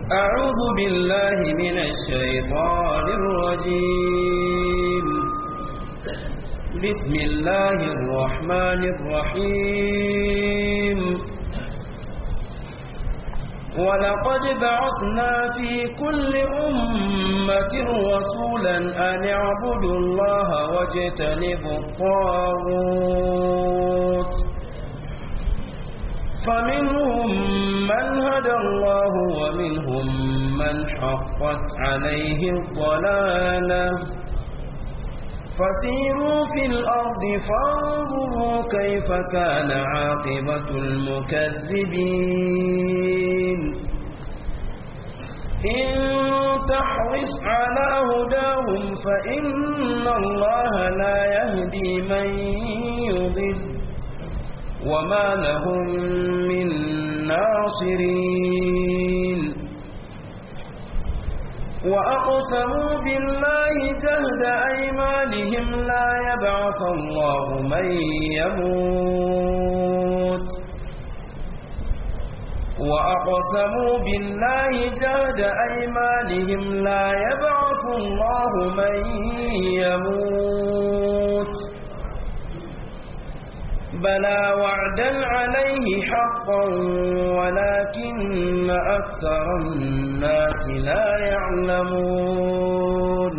أعوذ بالله من الشيطان الرجيم بسم الله الرحمن الرحيم ولقد بعثنا في كل أمة رسولا أن اعبدوا الله واجتنبوا الطاغوت فمنهم من هدى الله ومنهم من حقت عليه الضلالة فسيروا في الأرض فانظروا كيف كان عاقبة المكذبين إن تحرص على هداهم فإن الله لا يهدي من يضل وما لهم من ناصرين وأقسموا بالله جهد أيمانهم لا يبعث الله من يموت وأقسموا بالله جهد أيمانهم لا يبعث الله من يموت بلى وعدا عليه حقا ولكن أكثر الناس لا يعلمون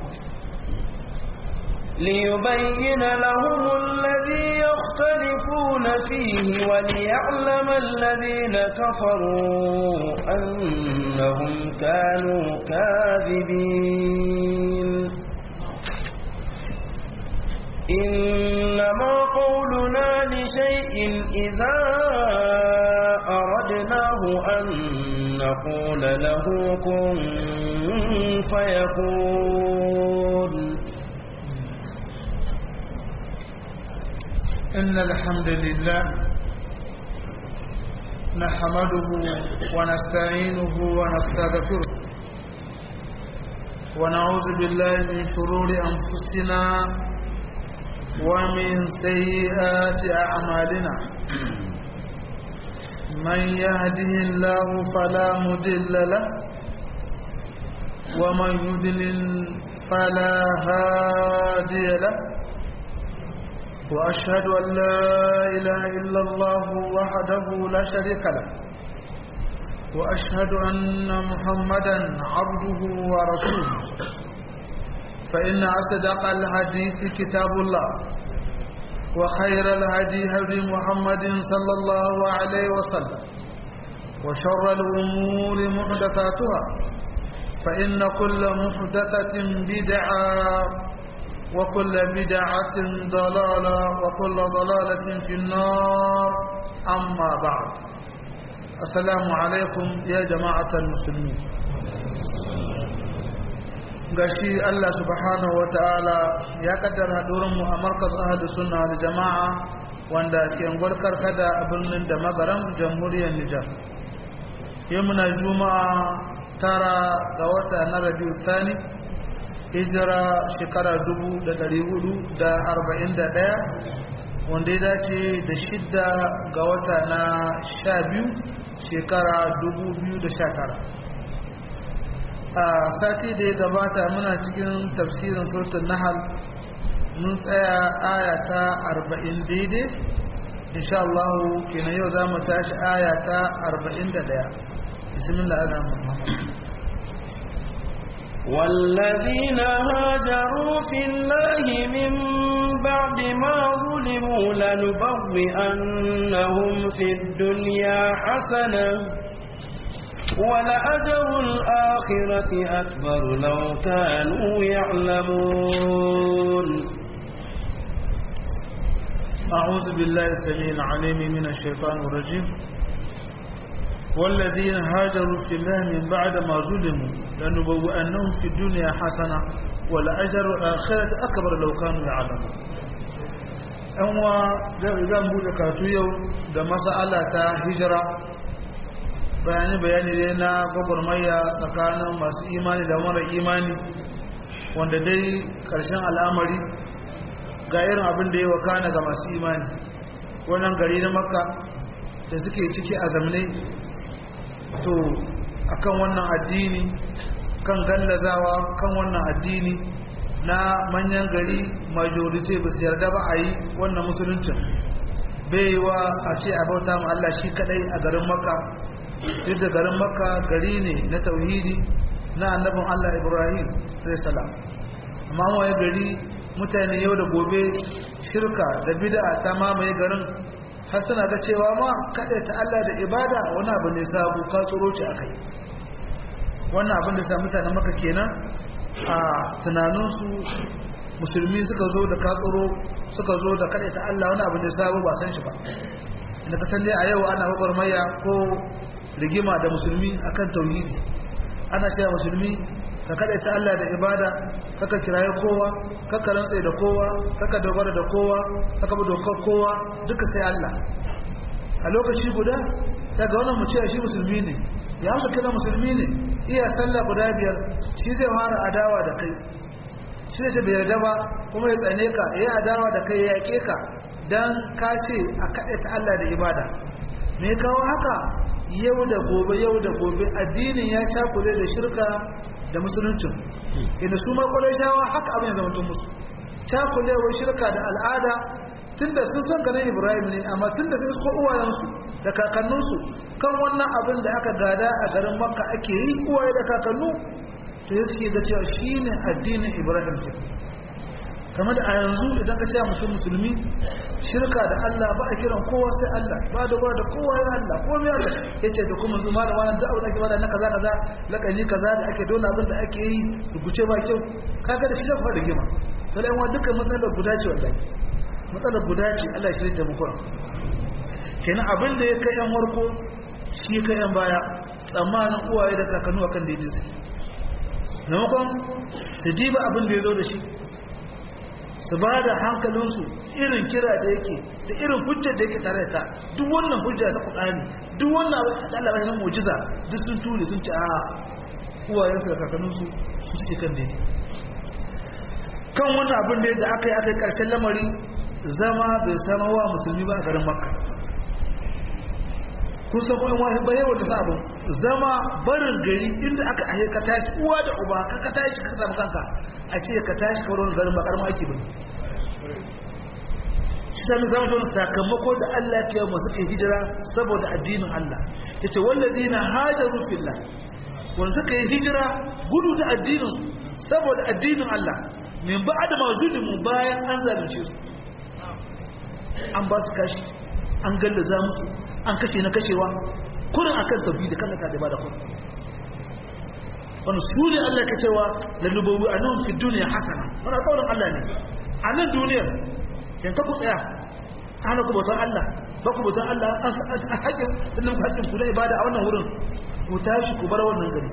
ليبين لهم الذي يختلفون فيه وليعلم الذين كفروا أنهم كانوا كاذبين إنما قولنا لشيء إذا أردناه أن نقول له كن فيكون إن الحمد لله نحمده ونستعينه ونستغفره ونعوذ بالله من شرور أنفسنا ومن سيئات أعمالنا من يهده الله فلا مضل له ومن يضلل فلا هادي له وأشهد أن لا إله إلا الله وحده لا شريك له وأشهد أن محمدا عبده ورسوله فإن أصدق الحديث كتاب الله وخير الهدي هدي محمد صلى الله عليه وسلم وشر الأمور محدثاتها فإن كل محدثة بدعة وكل بدعة ضلالة وكل ضلالة في النار أما بعد السلام عليكم يا جماعة المسلمين gashi Allah subhanahu wa ta'ala ya kaddara mu a markaz ahadu sunna da jama'a wanda ke gwarkar kada a birnin da magaran jamhuriyar Nijar. Yau muna juma'a tara ga wata na rabiu sani hijira shekara dubu da dari hudu da arba'in da ɗaya wanda ya dace da shidda ga wata na sha biyu shekara dubu biyu da sha tara a sati da ya gabata muna cikin tafsirin surtun nahal mun tsaya aya ta arba'in daidai insha Allah kenan yau za mu tashi aya ta arba'in da ɗaya bismillah azam والذين هاجروا في الله من بعد ما ظلموا لنبوئنهم في الدنيا حسنة ولأجر الآخرة أكبر لو كانوا يعلمون أعوذ بالله السميع العليم من الشيطان الرجيم والذين هاجروا في الله من بعد ما ظلموا لنبوئنهم في الدنيا حسنة ولأجر الآخرة أكبر لو كانوا يعلمون أنوا zan buɗe karatu yau da mas'ala ta hijira bayani bayani dai na gwagwarmaya tsakanin masu imani da mara imani wanda dai ƙarshen al'amari ga irin abin da ya wakana ga masu imani wannan gari na makka da suke ciki a zamne to akan wannan addini kan gallazawa kan wannan addini na manyan gari majority ba su yarda ba a yi wannan musuluncin baiwa a ce a bauta ma Allah shi kadai a garin makka duk da garin makka gari ne na tauhidi na annabin Allah Ibrahim sai salam amma waye gari mutane yau da gobe shirka da bid'a ta mamaye garin har suna ga cewa ma kada ta Allah da ibada wani abu ne sabu ka tsoro ci akai wannan abin da sa mutanen maka kenan a tunaninsu musulmi suka zo da ka tsoro suka zo da kada ta Allah wani abu ne sabu ba san shi ba inda ka san dai a yau ana gwagwarmaya ko rigima da musulmi akan tauhidi ana cewa musulmi ka kada ta Allah da ibada kaka kiraye kowa kaka rantsa da kowa kaka dogara da kowa kaka bi dokar kowa duka sai Allah a lokaci guda daga wannan mu ce shi musulmi ne ya amsa kira musulmi ne iya sallah guda biyar shi zai fara adawa da kai shi zai bai yarda ba kuma ya tsane ka ya adawa da kai ya yake ka dan ka ce a kaɗe ta Allah da ibada me kawo haka yau da gobe yau da gobe addinin ya cakule da shirka da musuluncin inda su shawa haka abin zama tun musu cakulewar shirka da al'ada tunda sun san ganin ibrahim ne amma tunda sun isko uwayensu da kakanninsu kan wannan abin da aka gada a garin makka ake yi uwaye da kakannu to ya suke ga cewa shi ne addinin ibrahim ke kamar da a yanzu idan ka ce mutum musulmi shirka da Allah ba a kiran kowa sai Allah ba da da kowa ya Allah ko mai Allah yace da kuma zuma da wannan da'awar da ake bada na kaza kaza lakani kaza da ake dole abin da ake yi rubuce ba kyau kaga da shi da fara rigima to dai wannan dukkan matsalar guda ce wallahi matsalar guda ce Allah shi da mu kuma kenan abin da ya kai yan warko shi kai yan baya tsammanin uwaye da kakannu akan daidai suke maimakon su diba abin da ya zo da shi su ba da hankalinsu irin kira da yake da irin hujjar da yake tare da ta duk wannan hujja ta kudani duk wannan Allah ba shi mu'jiza duk sun ture sun ci a uwayensu da kakanninsu su suke kan ne kan wannan abin da aka yi aka yi karshen lamari zama bai sama wa musulmi ba a garin makka kusa kuma wani bayan wanda sa abin zama barin gari inda aka ahe ka tashi uwa da uba ka ka tashi ka samu kanka a ce ka tashi ka wurin garin bakar aiki bane shi sami zama tun sakamako da Allah ke mu suke hijira saboda addinin Allah yace wallazina hajaru fillah wanda suka yi hijira gudu da addinin su saboda addinin Allah min ba'da ma zulimu bayan an zalunce su an ba su kashi an gallaza musu an kashe na kashewa kurin akan tauhidi kan ta da bada kurin wani su ne Allah ka cewa da lubawi a nan fi duniya hasana wani kaurin Allah ne a nan duniyar yanka ku tsaya ana ku bautan Allah ba ku bautan Allah an haƙin ɗin ku haƙin ku na ibada a wannan wurin ku tashi ku bar wannan gari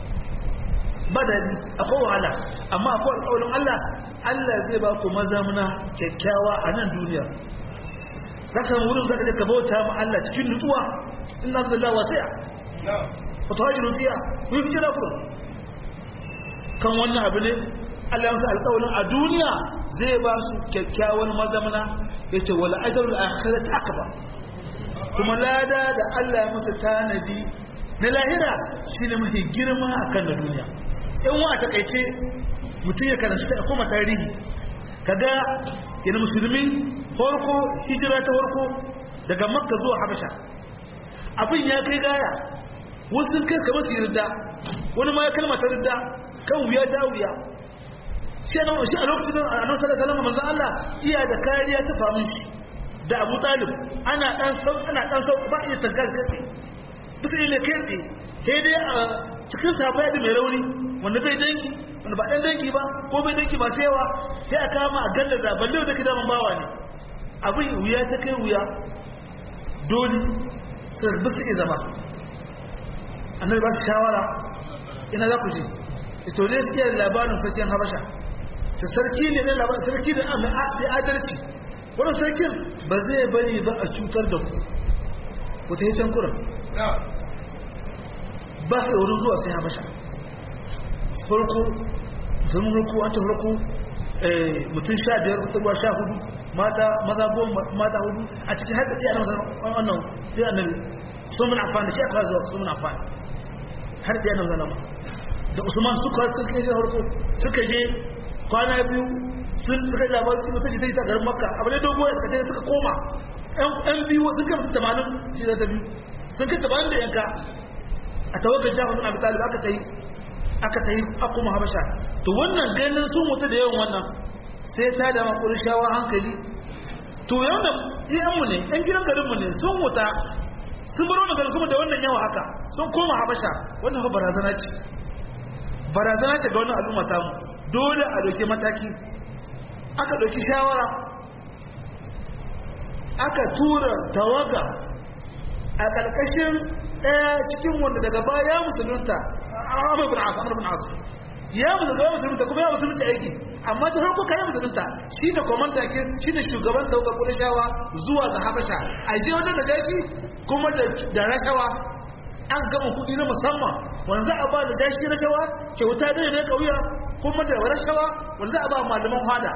ba da akwai wahala amma akwai alƙawarin Allah Allah zai ba ku mazamuna kyakkyawa a nan duniyar za ka wurin za ka je ka bauta ma Allah cikin nutsuwa in na zalla wasi'a wa tuhajiru fiha ku yi hijira ku kan wannan abu ne Allah ya masa alƙawarin a duniya zai ba su kyakkyawan mazamana yace wal ajrul akhirati akbar kuma lada da Allah ya masa tanadi na lahira shine mafi girma akan na duniya in wa takaice mutum ya karanta ta kuma tarihi kaga yana musulmi farko hijira ta farko daga makka zuwa habasha abin ya kai gaya wasu sun kai kamar su yarda wani ma ya kalma ta yarda kan wuya ta wuya shi a shi a lokacin da annabi sallallahu alaihi wasallam manzo Allah iya da kariya ta famin shi da Abu Talib ana dan sau ana dan sau ba iya tanka kai bisa ne kai tsaye sai dai a cikin safa da mai rauni wanda bai danki wanda ba dan danki ba ko bai danki ba sai yawa sai a kama a gallaza balle da kidaman bawa ne abin wuya ta kai wuya dole sai ba su zama annabi ba su shawara ina za ku je ito ne su iya labarin sarkin habasha ta sarki ne na labarin sarki da mai adalci wannan sarkin ba zai bari ba a cutar da ku ku ta yi can kuran ba su da wurin zuwa sai habasha farko musulmin farko an ta farko mutum sha biyar mutum sha hudu mata maza goma mata hudu a cikin haka iya na wannan sai annabi sun mun amfani da shi aka zuwa sun mun amfani har da yana zalama da usman suka suka je harko suka je kwana biyu sun suka yi labarin su ta jita garin makka abu ne dogo ya kace suka koma yan biyu sun kai mutum tamanin shi da ta biyu sun kai tamanin da yanka a tawagar jafar bin abi talib aka ta yi aka ta yi akuma habasha to wannan ganin sun mutu da yawan wannan sai ta da makurin shawa hankali to yau da iyanmu ne yan gidan garinmu ne sun wuta sun bar wannan garin kuma da wannan yawa haka sun koma habasha wannan fa barazana ce barazana ce ga wannan al'umma ta mu dole a dauke mataki aka dauki shawara aka tura tawaga a karkashin ɗaya cikin wanda daga baya musulunta Amr bin As Amr bin As ya musulunta musulunta kuma ya musulunta aiki amma da farko kayan musulunta shi ne komanda ke shi ne shugaban daukar kudashawa zuwa ga habasha a je wajen da jashi kuma da rashawa an gama kudi na musamman wanda za a ba da jashi rashawa kyauta da ne kauya kuma da rashawa wanda za a ba malaman hada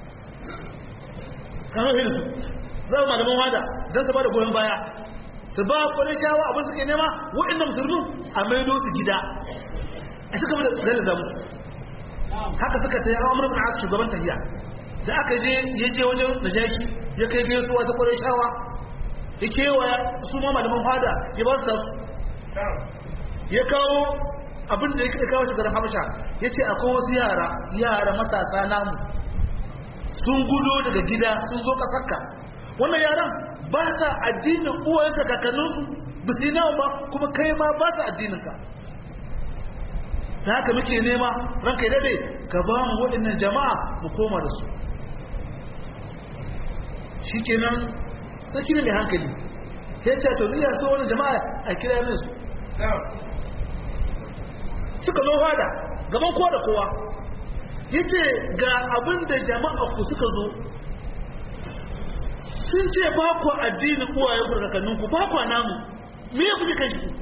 kamar hirsu za a malaman hada don su ba da goyon baya su ba kudashawa abin suke nema waɗannan musulmin a maido su gida a suka da zai musu haka suka ta yi amur bin as shugaban tahiya da aka je ya je wajen najashi ya kai gaisuwa ta kwarai shawa ya kewaya su ma malaman fada ya ba su tasu ya kawo abin da ya kawo shigarar habasha ya ce akwai wasu yara yara matasa namu sun gudo daga gida sun zo kasarka wannan yaran ba sa addinin uwayenka kakanninsu ba su yi nawa ba kuma kai ma ba sa addininka ta haka muke nema ranka yi dade ka ba mu waɗannan jama'a mu koma da su shi kenan sarki ne mai hankali ya ce to zai so wani jama'a a kira min su suka zo fada gaban kowa da kowa ya ce ga abin da jama'a ku suka zo sun ce ba ku addinin uwaye ku kakanninku ba ku namu me ya kuke kan shi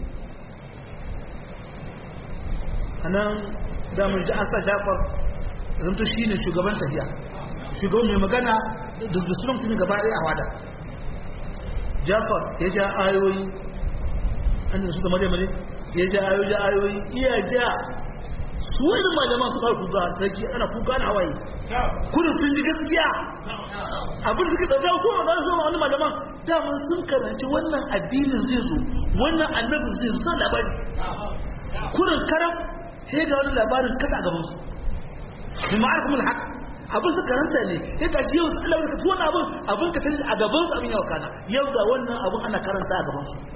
a nan damar ji an sa jafar zanto shi ne shugaban tafiya shugaban mai magana da sunan musulmi gaba ɗaya a wada jafar ya ja ayoyi an da su da maryam ne ya ja ayoyi ja ayoyi iya ja su wani malaman su fara kuka sarki ana kuka na hawaye kudin sun ji gaskiya abin suka tsada ko ma zo wani malaman daman sun karanci wannan addinin zai zo wannan annabin zai zo san labari kudin karam sai ga wani labarin kada a gaban su bi ma'arifin haq abin su karanta ne sai ga yau Allah ya kaci wannan abin abin ka tani a gaban su abin yau kana yau ga wannan abin ana karanta a gaban su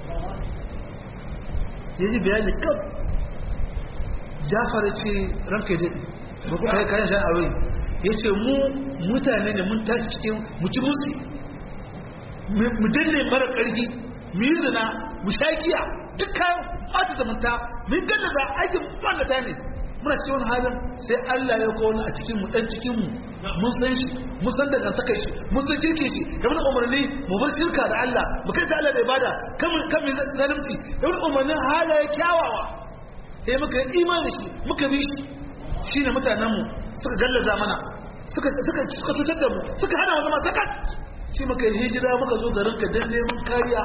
yaji bayani kaf Jafar ce ranka dai ba ku kai kayan shan awai yace mu mutane ne mun tashi cikin mu ci musu mu danne mara karfi mu yi zina mu shagiya dukkan ɓata zamanta mun gallaza aikin ɓallata ne muna cikin wani halin sai Allah ya kawo a cikin mu dan cikin mu mun san shi mun san daga saka shi mun san kirke shi da mun umarni mu bar shirka da Allah mu kai ta Allah da ibada kan kan zalunci da mun umarnin halaye kyawawa sai muka yi imani shi muka bi shi shine mutanen mu suka gallaza mana suka suka suka cutar da mu suka hana mu zama sakat shi muka yi hijira muka zo garin ka dan neman kariya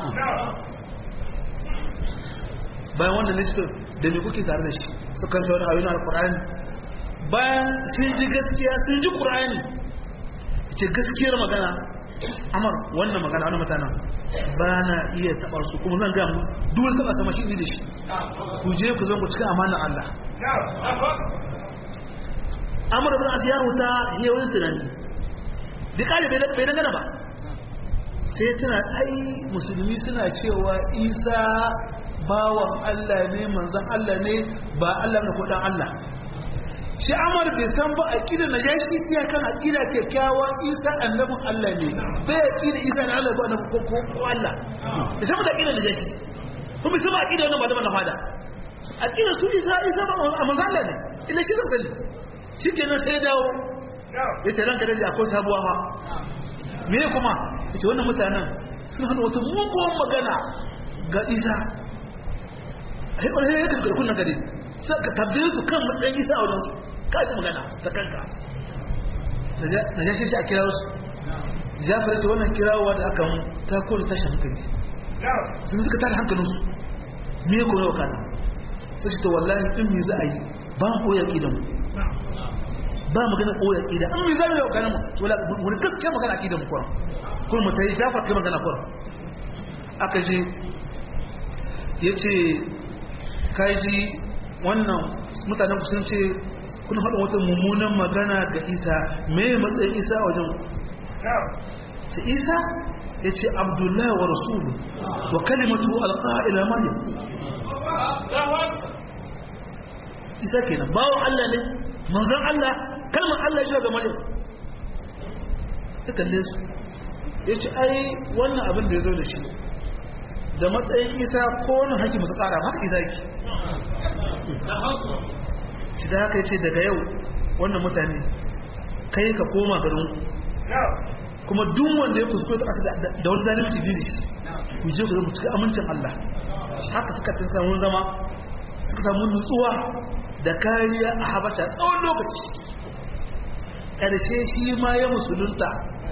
bayan wannan listin da me kuke tare da shi suka sa wani ayoyin alkur'ani bayan sun ji gaskiya sun ji qur'ani ce gaskiyar magana amar wannan magana wannan mutana ba na iya taɓa su kuma zan ga duk wani taɓa sama shi ne da shi ku je ku zan ku cika amanar Allah amur bin as ya huta ya wani tunani da kare bai dangana ba sai tana ai musulmi suna cewa isa bawan Allah ne manzan Allah ne ba Allah ne kudan Allah shi amar bai san ba aqida najashi iya kan aqida kyakkyawa isa annabin Allah ne bai aqida isa na Allah ba na ko ko Allah bai san da aqida najashi kuma sai ba aqida wannan malaman na fada aqida su isa isa ba manzan Allah ne illa shi zai shikenan sai dawo yace ranka dai akwai sabuwa fa me kuma yace wannan mutanen sun hana wata mugun magana ga isa sai ya kasu kunnan gari sai ka tabbaye su kan matsayin isa a wajensu ka ji magana ta kanka na jashin ta a kira su jafar ce wannan kirawa da aka ta kone tashin hankali sun suka tada hankalinsu me ya kone wa kana sai shi ta wallahi in mi za a yi ba mu koyar idan ba magana koyar idan in mi za mu yi wa mu to la wani gaskiya magana idan mu kuran kuma mu ta yi jafar kai magana kuran aka je ya ce kaji wannan mutanen ku sun ce kun haɗa wata mummunan magana ga isa me matsayin isa a wajen ta isa ya ce abdullahi wa rasulu wa kalimatu alƙa'ila maryam isa kenan bawon allah ne manzan allah kalmar allah ya ga maryam ta kalle su ya ce ai wannan abin da ya zo da shi da matsayin isa ko wani haƙi masu ƙara haka isa ki shi da haka ya ce daga yau wannan mutane kai ka koma garin kuma duk wanda ya kuskure da aka da wani zalimci dini ku je ku zama cikin amincin Allah haka suka tun samu zama suka samu nutsuwa da kariya a habasha tsawon lokaci ƙarshe shi ma ya musulunta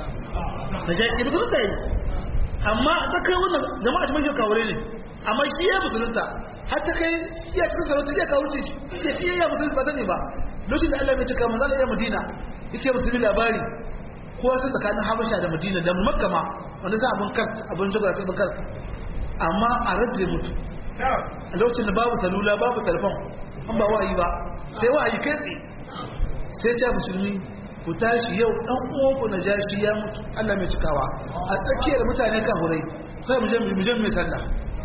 na jashi musulunta yi amma ta kai wannan jama'a shi mai kawure ne amma shi ya musulunta har ta kai iya cikin sarauta iya kawurce shi ya shi ya musulunta ba sani ba lokacin da Allah mai cika manzana ya madina yake musulmi labari kowa sai tsakanin habasha da madina da makka ma wanda za abin kar abin zubar abin kar amma a rage mutu a lokacin da babu salula babu telefon an ba wa'ayi ba sai wa'ayi kai tsaye sai ce musulmi ku tashi yau dan uwanku na jashi ya mutu Allah mai cikawa a tsakiyar mutane kan hurai sai mu je mu je mai sallah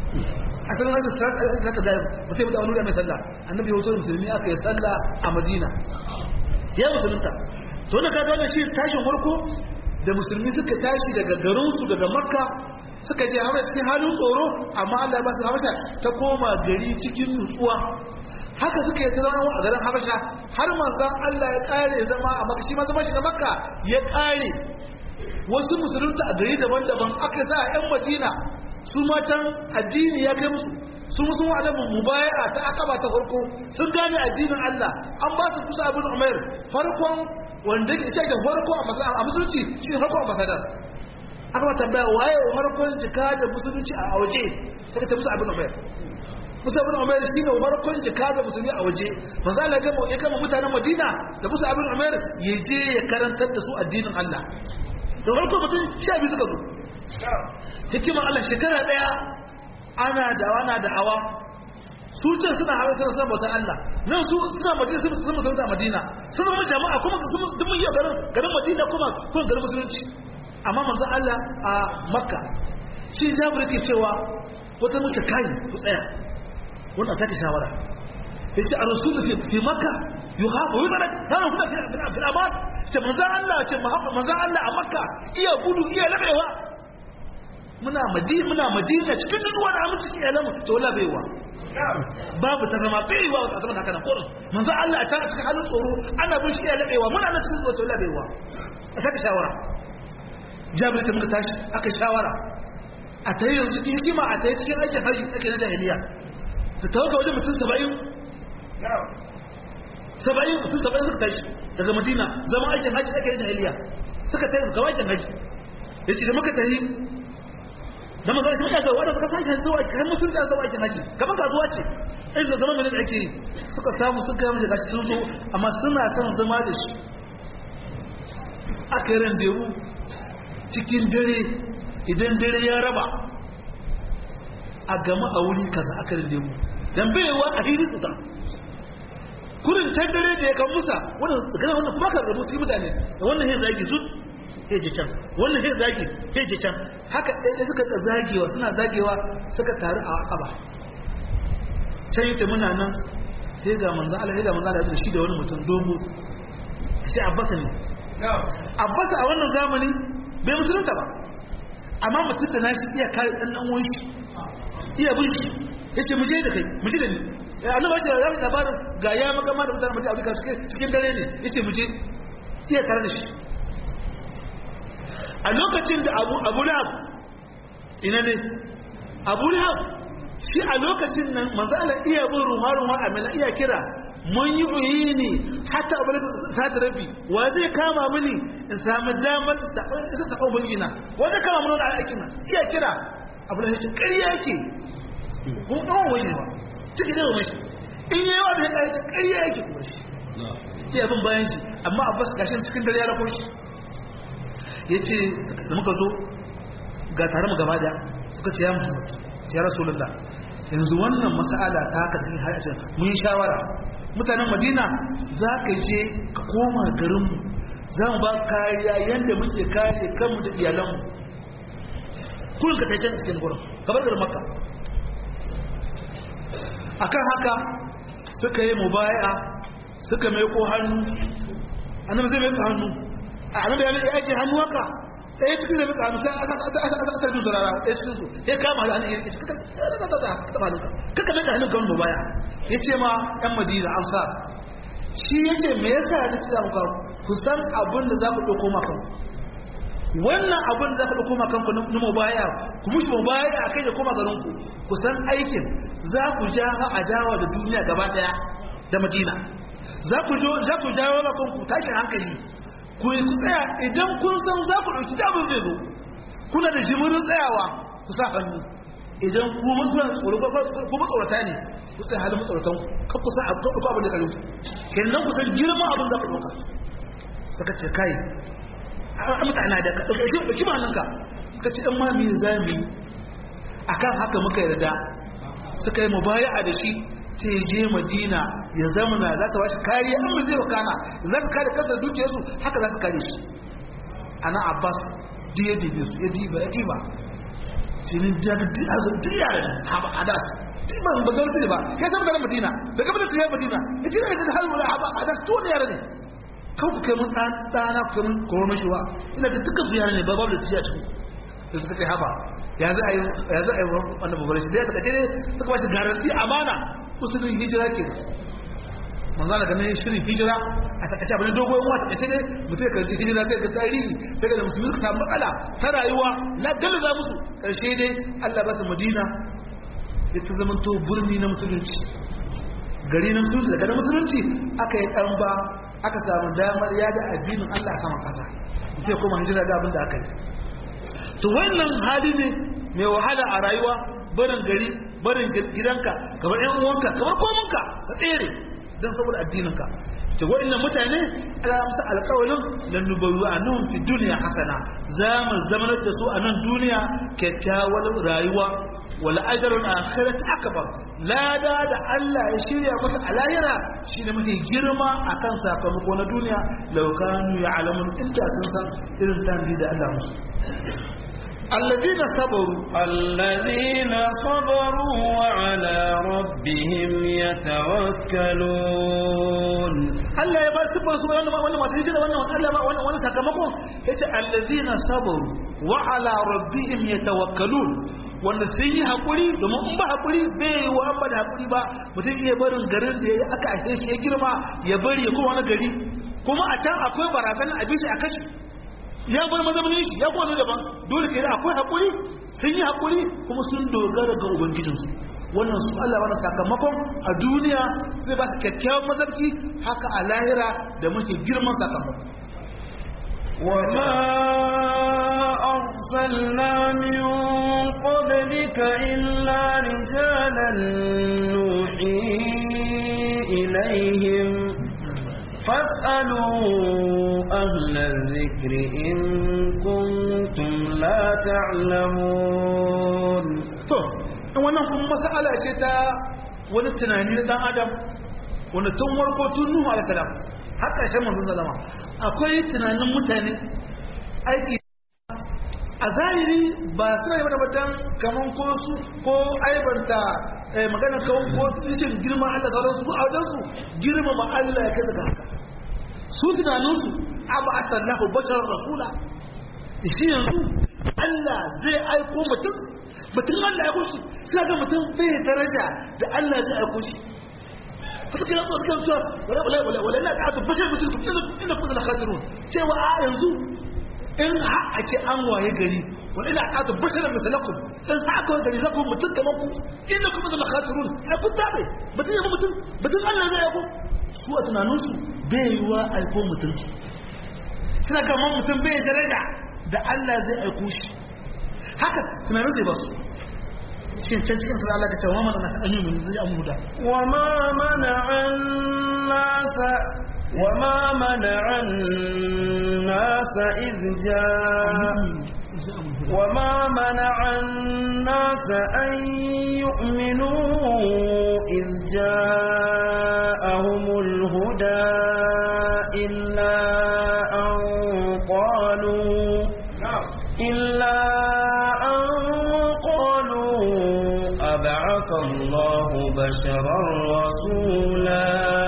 a san haka zaka da mutai da wani mai sallah annabi ya wuce musulmi aka yi sallah a Madina ya musulunta to da kaga wannan shi tashin farko da musulmi suka tashi daga garin su daga Makka suka je hawa cikin halin tsoro amma Allah ya ba su habasha ta koma gari cikin nutsuwa haka suka yi zama a garin habasha har manzan Allah ya kare zama a makka shi ma zama shi na makka ya kare wasu musulunta a gari daban-daban aka sa a yan madina su matan addini ya kai musu su musu wa alamun mubaya'a ta akaba ta farko sun gane addinin Allah an ba su kusa abin umair farkon wanda ke cikin farko a musulunci shi ne farkon ambasadar aka ba tambaya waye farkon jika da musulunci a waje ta ta musu abin umair musa ibn umair shine farkon jika da musulmi a waje manzo Allah ga ya kama mutanen Madina da musa ibn umair ya je ya karantar da su addinin Allah da farko mutum sha biyu suka zo hikima Allah shekara daya ana da ana da hawa su can suna hawa suna san bautar Allah nan su suna Madina su suna musulunta Madina sun zama jama'a kuma duk mun yi garin garin Madina kuma kuma garin musulunci amma manzo Allah a Makka shi Jabir ke cewa wata mace kai ku tsaya wanda sake shawara yace a rasulu fi fi makka yuhabu yuzarak kana kuma fi fi aman ce manzon Allah ce manzon Allah a makka iya gudu iya labewa muna madina muna madina cikin duwa da aminci cikin alamu to wala baiwa babu ta zama baiwa ta zama haka nan kurin manzon Allah a cikin halin tsoro ana bin shi iya labewa muna nan cikin tsoro to wala baiwa a sake shawara jabir ta muka tashi aka shawara a tayi yanzu cikin hikima a tayi cikin aikin haji ake na jahiliya ta tawaga wajen mutum saba'in saba'in mutum saba'in suka tashi daga madina zama aikin hajji ake yin jahiliya suka tashi ga aikin hajji ya ce da muka tafi da maza shi muka zuwa wadda suka sashi zuwa kan mutum da zuwa aikin hajji kamar kasuwa ce in da zaman da ake yi suka samu sun kai mace gashi sun zo amma suna son zama da shi aka yi randewu cikin dare idan dare ya raba a gama a wuri kaza aka rinde mu dan baiwa a hiri su ta kurin can dare da ya kan musa wannan tsakanin wannan kuma ka rubuci mutane da wannan ya zagi zut ya ji can wannan ya zagi ya ji can haka ɗaya suka ka zagewa suna zagewa suka taru a akaba can yi ta muna nan sai ga manzan Allah sai ga manzan Allah da shi da wani mutum dogo sai abbasa ne abbasa a wannan zamani bai musulunta ba amma mutum da nashi iya kare ɗan ɗan wani iya bin shi ya ce muje da kai muje da ni annabi ba shi da ramin labarin ga ya magama da mutane mutum afirka cikin dare ne ya ce muje iya tare da shi a lokacin da abu abu lahab ina ne abu lahab shi a lokacin nan manzo Allah iya bin ruwa ruwa a mila iya kira mun yi uyi ne hatta abu da sata rabi wa zai kama mini in samu damar isa ta ƙaunar gina wa zai kama mini wani aikin nan iya kira abu da shi ƙarya yake ko ɗan wani ba ciki da wani shi in yi yawa da ya ƙarfi ƙarya yake kuma shi iya bin bayan shi amma abbas gashin cikin dare ya rako shi ya ce da muka zo ga tare mu gaba daya suka ce ya muhammad ya rasulullah yanzu wannan mas'ala ta haka da hajjin mun yi shawara mutanen madina za ka je ka koma garinmu za mu ba kariya yadda muke kare kanmu da iyalanmu kullum ka taicen cikin gurin kamar garin makka akan haka suka yi mubaya suka mai ko hannu annabi zai mai hannu a annabi ya ake hannu haka ɗaya cikin da muka sai aka aka jin zurara ɗaya cikin su ya kama da hannun ya ce kaka kaka mai hannun kan mu baya ya ce ma ɗan madina ansar shi ya ce me yasa ya ci muka ku san abin da za ku ɗauko ma kanku wannan abin da za ku ɗauko ma kanku na mu baya ku mushi mu baya a kai da koma garin ku ku san aikin za ku ja adawa da duniya gaba ɗaya da madina za ku jawo ma kanku tashin hankali ku yi ku tsaya idan kun san za ku ɗauki damar zai zo kuna da jimirin tsayawa ku sa hannu idan ku mutuwan tsoro ku matsaurata ne ku tsaye halin matsauratan kan ku sa a ɗauka abin da kalin kenan ku san girman abin da ku ɗauka suka ce kai a mutane da ɗauki ma ka suka ce ɗan mami za mu yi a kan haka muka yarda suka yi mubaya'a da shi ta je madina ya zamana za su bashi kariya an zai wakana za su kare kasar dukiyarsu haka za su kare shi ana abbas duk ya dibe su ya diba ya diba tinin jaga duk a zai duk yare haba adas duk ba ba zai tsaye ba kai san garin madina da gaba da tsaye madina ya ce da har wala haba adas to ne yare ne kan ku kai mun dan dana ku kai mun koro mashi wa ina da dukkan su yare ne ba babu da tsiya cikin da suka ce haba ya za a yi ya za a yi wannan babbar shi da ya saka ce ne suka ba shi garanti amana musulun hijira ke manzo da ganin shirin hijira a takaice abin dogon wa takaice ne mutum ya karanci hijira sai ga tarihi sai ga musulmi suka samu matsala ta rayuwa na galaza musu karshe dai Allah ba su Madina ya ta zama to birni na musulunci gari na musulunci daga na musulunci aka yi ɗan ba aka samu damar yada addinin Allah a saman kasa mutum ya koma hijira ga abin da aka yi to wannan hali ne mai wahala a rayuwa barin gari barin gidanka kamar yan uwanka kamar komunka ka tsere don saboda addininka ce waɗannan mutane ala musu alƙawalin lan nubawu anhum fi dunya hasana za mu zamanar da su a nan duniya kyakkyawar rayuwa wal ajrul akhirati akbar lada da Allah ya shirya masa a lahira shine mafi girma akan sakamako na duniya law kanu ya'lamun inda sun san irin tanzi da Allah musu الذين صبروا الذين صبروا وعلى ربهم يتوكلون Allah ya bar sifar su wannan wannan masu hijira wannan Allah ba wannan wannan sakamakon yace allazina sabaru wa ala rabbihim yatawakkalun wanda sun yi hakuri domin in ba hakuri bai wa an ba da hakuri ba mutum iya barin garin da yayi aka ake shi ya girma ya bari ya kuma wani gari kuma a can akwai barazana a bishi a kashi ya bar mazaunin shi ya kuma daban dole ke akwai hakuri sun yi hakuri kuma sun dogara ga ubangijinsu wannan su Allah wani sakamakon a duniya zai ba su kyakkyawan mazarki haka a lahira da muke girman sakamako وما أرسلنا من قبلك إلا رجالا نوحي إليهم فاسألوا أهل الذكر إن كنتم لا تعلمون to in wannan kuma masala ce ta wani tunani na dan adam wanda tun warko tun nuhu alaihi salam har ƙarshen manzon zalama akwai tunanin mutane aiki a zahiri ba suna yi wani dan kaman ko su ko aibanta magana kawo ko cikin girman Allah sauran su a wajen su girmama Allah ya kai daga haka su tunaninsu abu asallahu bashar rasula shi yanzu Allah zai aiko mutum mutum Allah ya aiko shi suna ga mutum bai daraja da Allah zai aiko shi suka kira su suka cewa wala wala wala wala na ka bashar mutum ina kuma da khadirun cewa a yanzu in ha a ce an waye gari wala ina ka bashar misalakum in ha aka gari zaku mutum kamar ku ina kuma da khadirun ai kun tabe mutum ya mutum mutum Allah zai aiko su a tunaninsu bai yiwa aiko mutum suna kama mutum bai daraja da Allah zai aiko shi haka tunanin zai ba su shi can cikin sa Allah ka ce wa man ana an yi mun zai amu da وما منع الناس وما منع الناس إذ جاء وما منع الناس أن يؤمنوا إذ جاءهم الهدى إلا أن قالوا إلا أن قالوا أبعث الله بشرا رسولا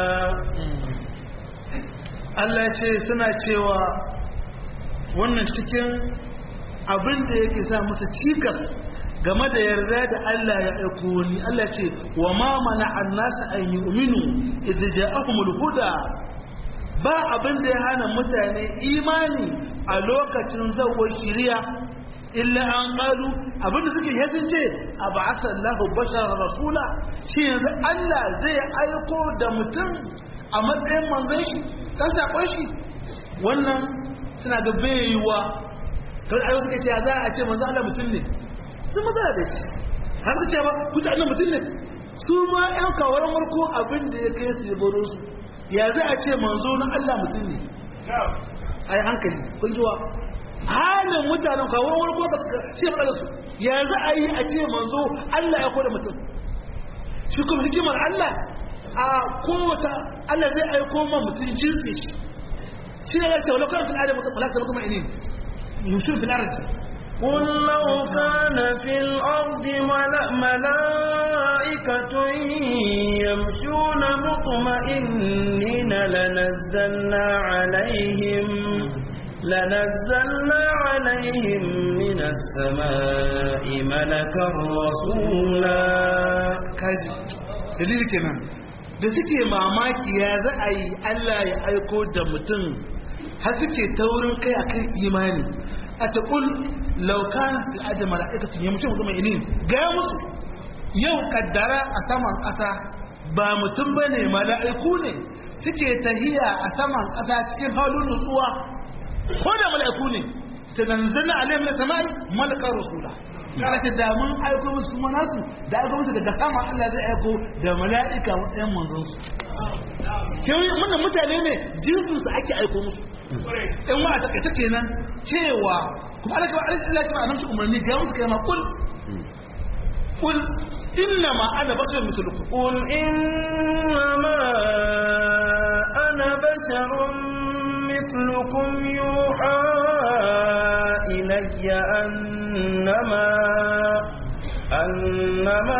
Allah ce suna cewa wannan cikin abin da yake sa musu cikas game da yarda da Allah ya aiko ni Allah ce wa ma mana annasa an yu'minu idh ja'ahumul huda ba abin da ya hana mutane imani a lokacin zawar shiriya illa an qalu abin da suke yasin ce ab'asa Allahu bashara rasula shi yanzu Allah zai aiko da mutum a matsayin manzon shi dan sakon shi wannan suna ga baiwa kan ayo suka ce za a ce manzo Allah mutum ne sun maza da ce har suka ce ba ku ta Allah mutum ne su ma ƴan kawaran warko abin da ya kai su ya baro su ya za a ce manzo na Allah mutum ne ai hankali kun jiwa halin mutanen kawaran warko ka suka ce ba su ya za a yi a ce manzo Allah ya koda mutum shi kuma hikimar Allah a kowata Allah zai aiko ma mutum jinsi shi shi ne ya ce wala kana fil adam malaka mutum inin يمشون في الأرض قل لو كان في الأرض ملأ ملائكة يمشون مطمئنين لنزلنا عليهم لنزلنا عليهم من السماء ملكا رسولا kaji dalili kenan da suke mamaki ya za a yi Allah ya aiko da mutum har suke taurin kai akan imani a taƙul laukana fi ajiyar mala'ikatun ya mutum mutum inin gaya musu yau kaddara a saman ƙasa ba mutum ba ne mala'iku ne suke tahiya a saman ƙasa cikin halin nutsuwa ko da mala'iku ne ta zanzana alayhim na sama'i malakar rasula kana ce da mun aiko musu kuma nasu da aiko musu daga sama Allah zai aiko da mala'ika matsayin manzon su kewi wannan mutane ne jinsin su ake aiko musu in wa ta kaita kenan cewa kuma Allah kuma Allah kuma annabi umarni ga musu kai ma kul kul inna ma ana bashar mithlukum قل إنما أنا بشر مثلكم يوحى إلي أنما أنما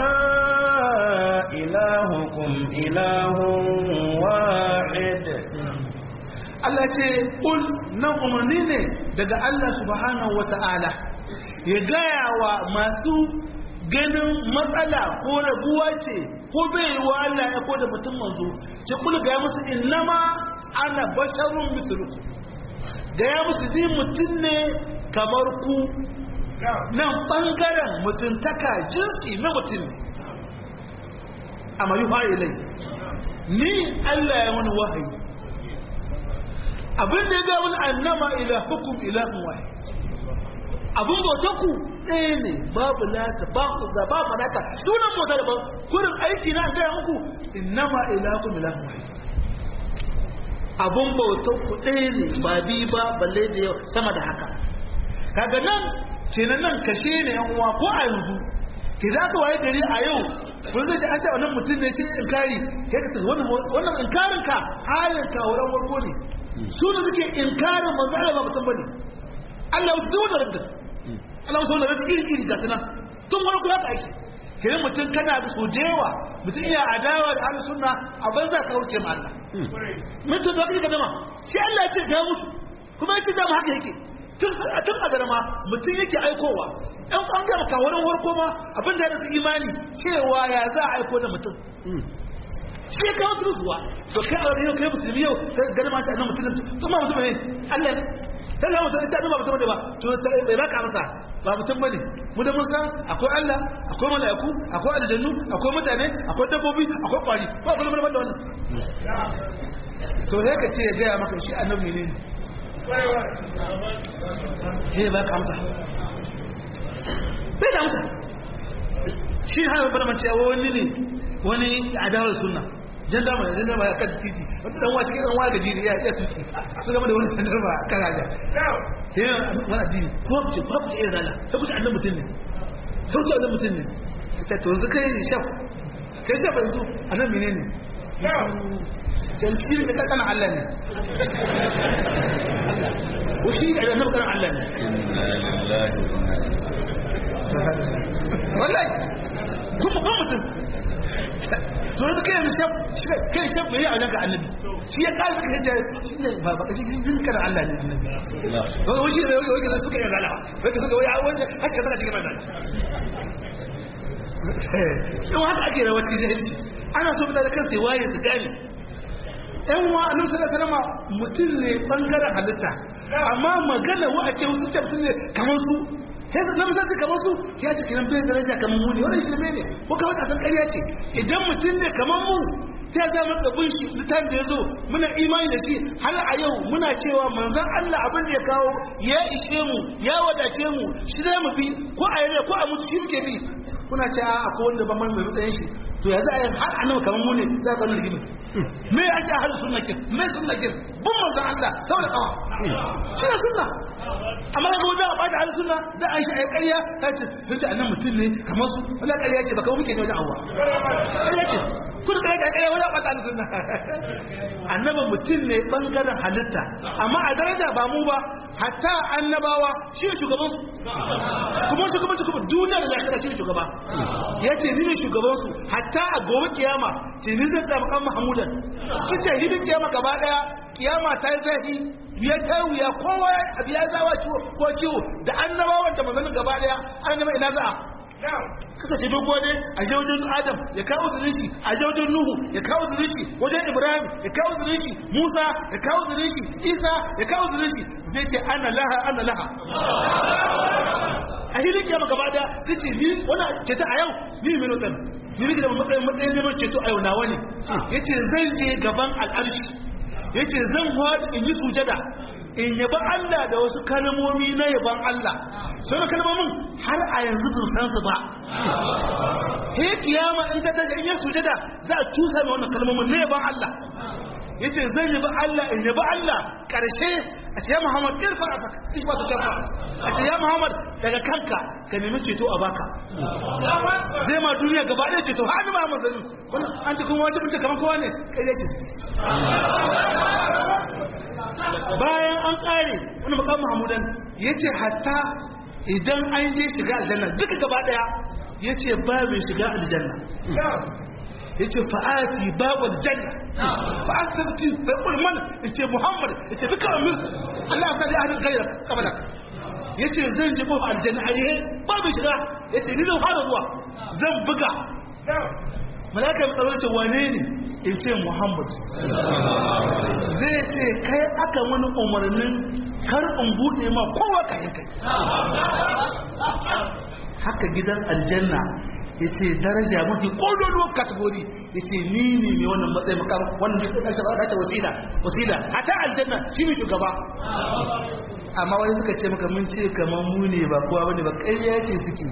إلهكم إله واحد Allah ce kul nan umarni ne daga Allah subhanahu wata'ala ya gaya wa masu ganin matsala ko raguwa ce ko bai yi wa Allah ya koda mutum manzo ce kul gaya musu innama ana basharun mislukum gaya musu ni mutum ne kamar ku nan bangaren mutuntaka jinsi na mutum ne amma yi ilai ni Allah ya wani wahayi abin da ya ga wani annama ila hukum ilahun wahid abin bauta ku ɗaya ne babu lata ba ku za ba manata sunan bauta da ba kurin aiki na gaya muku innama ila hukum ilahun wahid abin bauta ku ɗaya ne ba bi ba balle da yau sama da haka kaga nan kenan nan kashe ne yan uwa ko a yanzu ke za ka waye gari a yau kun zai ji an ce wannan mutum ne ce inkari kai ka tafi wannan inkarin ka halin ka wurin warko ne su da suke inkarin manzo Allah ba mutum bane Allah wasu duk wanda rabta Allah wasu wanda rabta iri iri ga tunan tun wani kula ka ake kiran mutum kana da sojewa mutum iya adawa da ahlus sunna a banza ka wuce ma Allah mutum da kake dama shi Allah ya ce ga musu kuma ya ce dama haka yake tun a tun a garma mutum yake aikowa ɗan ɓangare kawarin warko ma abin da ya su imani cewa ya za a aiko da mutum shi ya kawo turuzuwa to kai a yau kai musulmi yau ka gani ma ta annan mutum to ma mutum ne Allah ne ta ga mutum ta ba mutum ne ba to ta bai raka masa ba mutum bane mu da musa akwai Allah akwai mala'iku akwai aljannu akwai mutane akwai dabbobi akwai kwari ba kullum ban da wannan to sai ka ce ya gaya maka shi annabi ne he ba ka amsa bai da amsa shi har bana mace wani ne wani adawar sunna jandama da jandama ya kan titi wata dan wace kan waga jiri ya ya tuki su gama da wani sandar ba kan gaja yana wani addini ko ce ko ku iya zala ta kuce annan mutum ne ta kuce annan mutum ne ta to yanzu kai shaf kai shaf yanzu annan menene sai shi ne kana Allah ne ko shi ne annabi kana Allah ne wallahi kuma ba mutum to yanzu kai yanzu shaf kai shaf mai a daga annabi shi ya kara suka hijja shi ne ba baka shi jin kana Allah ne annabi to wai shi ne wai wai suka yi gala wai suka wai wai haka suka cikin manzan yau haka ake rawar cikin jahilci ana so mutane kan sai waye su gane yan wa annabi sallallahu alaihi wasallam mutum ne bangaren halitta amma magana wa a ce wasu ce mutum ne kamar su sai su nan sai kamar su ya ce kiran bai daraja kamar mu ne wannan shi ne ko kawai ta san ƙarya ce idan mutum ne kamar mu ta za mu kabin shi litan da ya zo muna imani da shi har a yau muna cewa manzon Allah abin da ya kawo ya ishe mu ya wadace mu shi zai mu bi ko a yare ko a mutu shi muke bi kuna ce a akwai wanda ban mai matsayin shi to ya za a yi har annabi kamar mu ne za ka nuna rigimin me ya ake ahli sunna kin me sunna kin bin manzon Allah saboda kawa shi ne sunna amma ga wajen a bada ahli sunna da Aisha ai ƙarya ta ce sun ce annabi mutum ne kamar su wala ƙarya ce baka muke ne wajen Allah ƙarya ce kun ƙarya ta ƙarya wajen bada ahli sunna annabi mutum ne bangaren halitta amma a daraja ba mu ba hatta annabawa shi ne shugaban su kuma shugaban kuma duniya da lafiya shi ne shugaba ya ce ni ne shugaban su hatta a gobe kiyama ce ni zai zama kan mahamudan ki ce hidin kiyama gaba daya kiyama ta yi zafi ya ta wuya kowa abu ya zawa ciwo ko ciwo da annabawan da manzannin gaba daya annaba ina za'a kasance dogo ne a je wajen adam ya kawo zirin shi a je wajen nuhu ya kawo zirin shi wajen ibrahim ya kawo zirin shi musa ya kawo zirin shi isa ya kawo zirin shi zai ce ana laha ana laha a hilin kiyama gaba da zai ce ni wani ceto a yau ni minutan ni nake da matsayin matsayin neman ceto a yau nawa ne ya ce zan je gaban al'arshi ya ce zan haɗu in yi sujada in yaba Allah da wasu kalmomi na yaban Allah sai da kalmomin har a yanzu bin san su ba he kiyama in ta tashi in yi sujada za a cusa mai wannan kalmomin na yaban Allah yace zan yabi Allah in yabi Allah karshe a ce ya Muhammad irfa a saka ishi ba ta shafa a ce ya Muhammad daga kanka ka nemi ceto a baka zai ma duniya gaba ɗaya ceto har ni Muhammad zai wannan an ce kuma wace bince kamar kowa ne kai ya ce bayan an ƙare wani makamu Muhammadan yace hatta idan an je shiga aljanna duka gaba ɗaya yace ba mai shiga aljanna yace fa'ati babul janna fa'atati fa qul man yace muhammad yace bika min Allah ya sadi ahadin gairak kabala yace zan ji ko aljanna ayi babu shiga yace ni zan fara zuwa zan buga malaka mai tsaro ce wane ne in ce muhammad zai ce kai aka wani umarnin kar in bude ma kowa kayan kai haka gidan aljanna ya ce daraja mafi ƙololuwar kategori ya ce ni ne mai wannan matsayi makam wannan da ƙasar ba ta wasila wasila hata aljanna shi ne shugaba amma wani suka ce maka mun ce kamar mu ne ba kowa bane ba ƙarya ce suke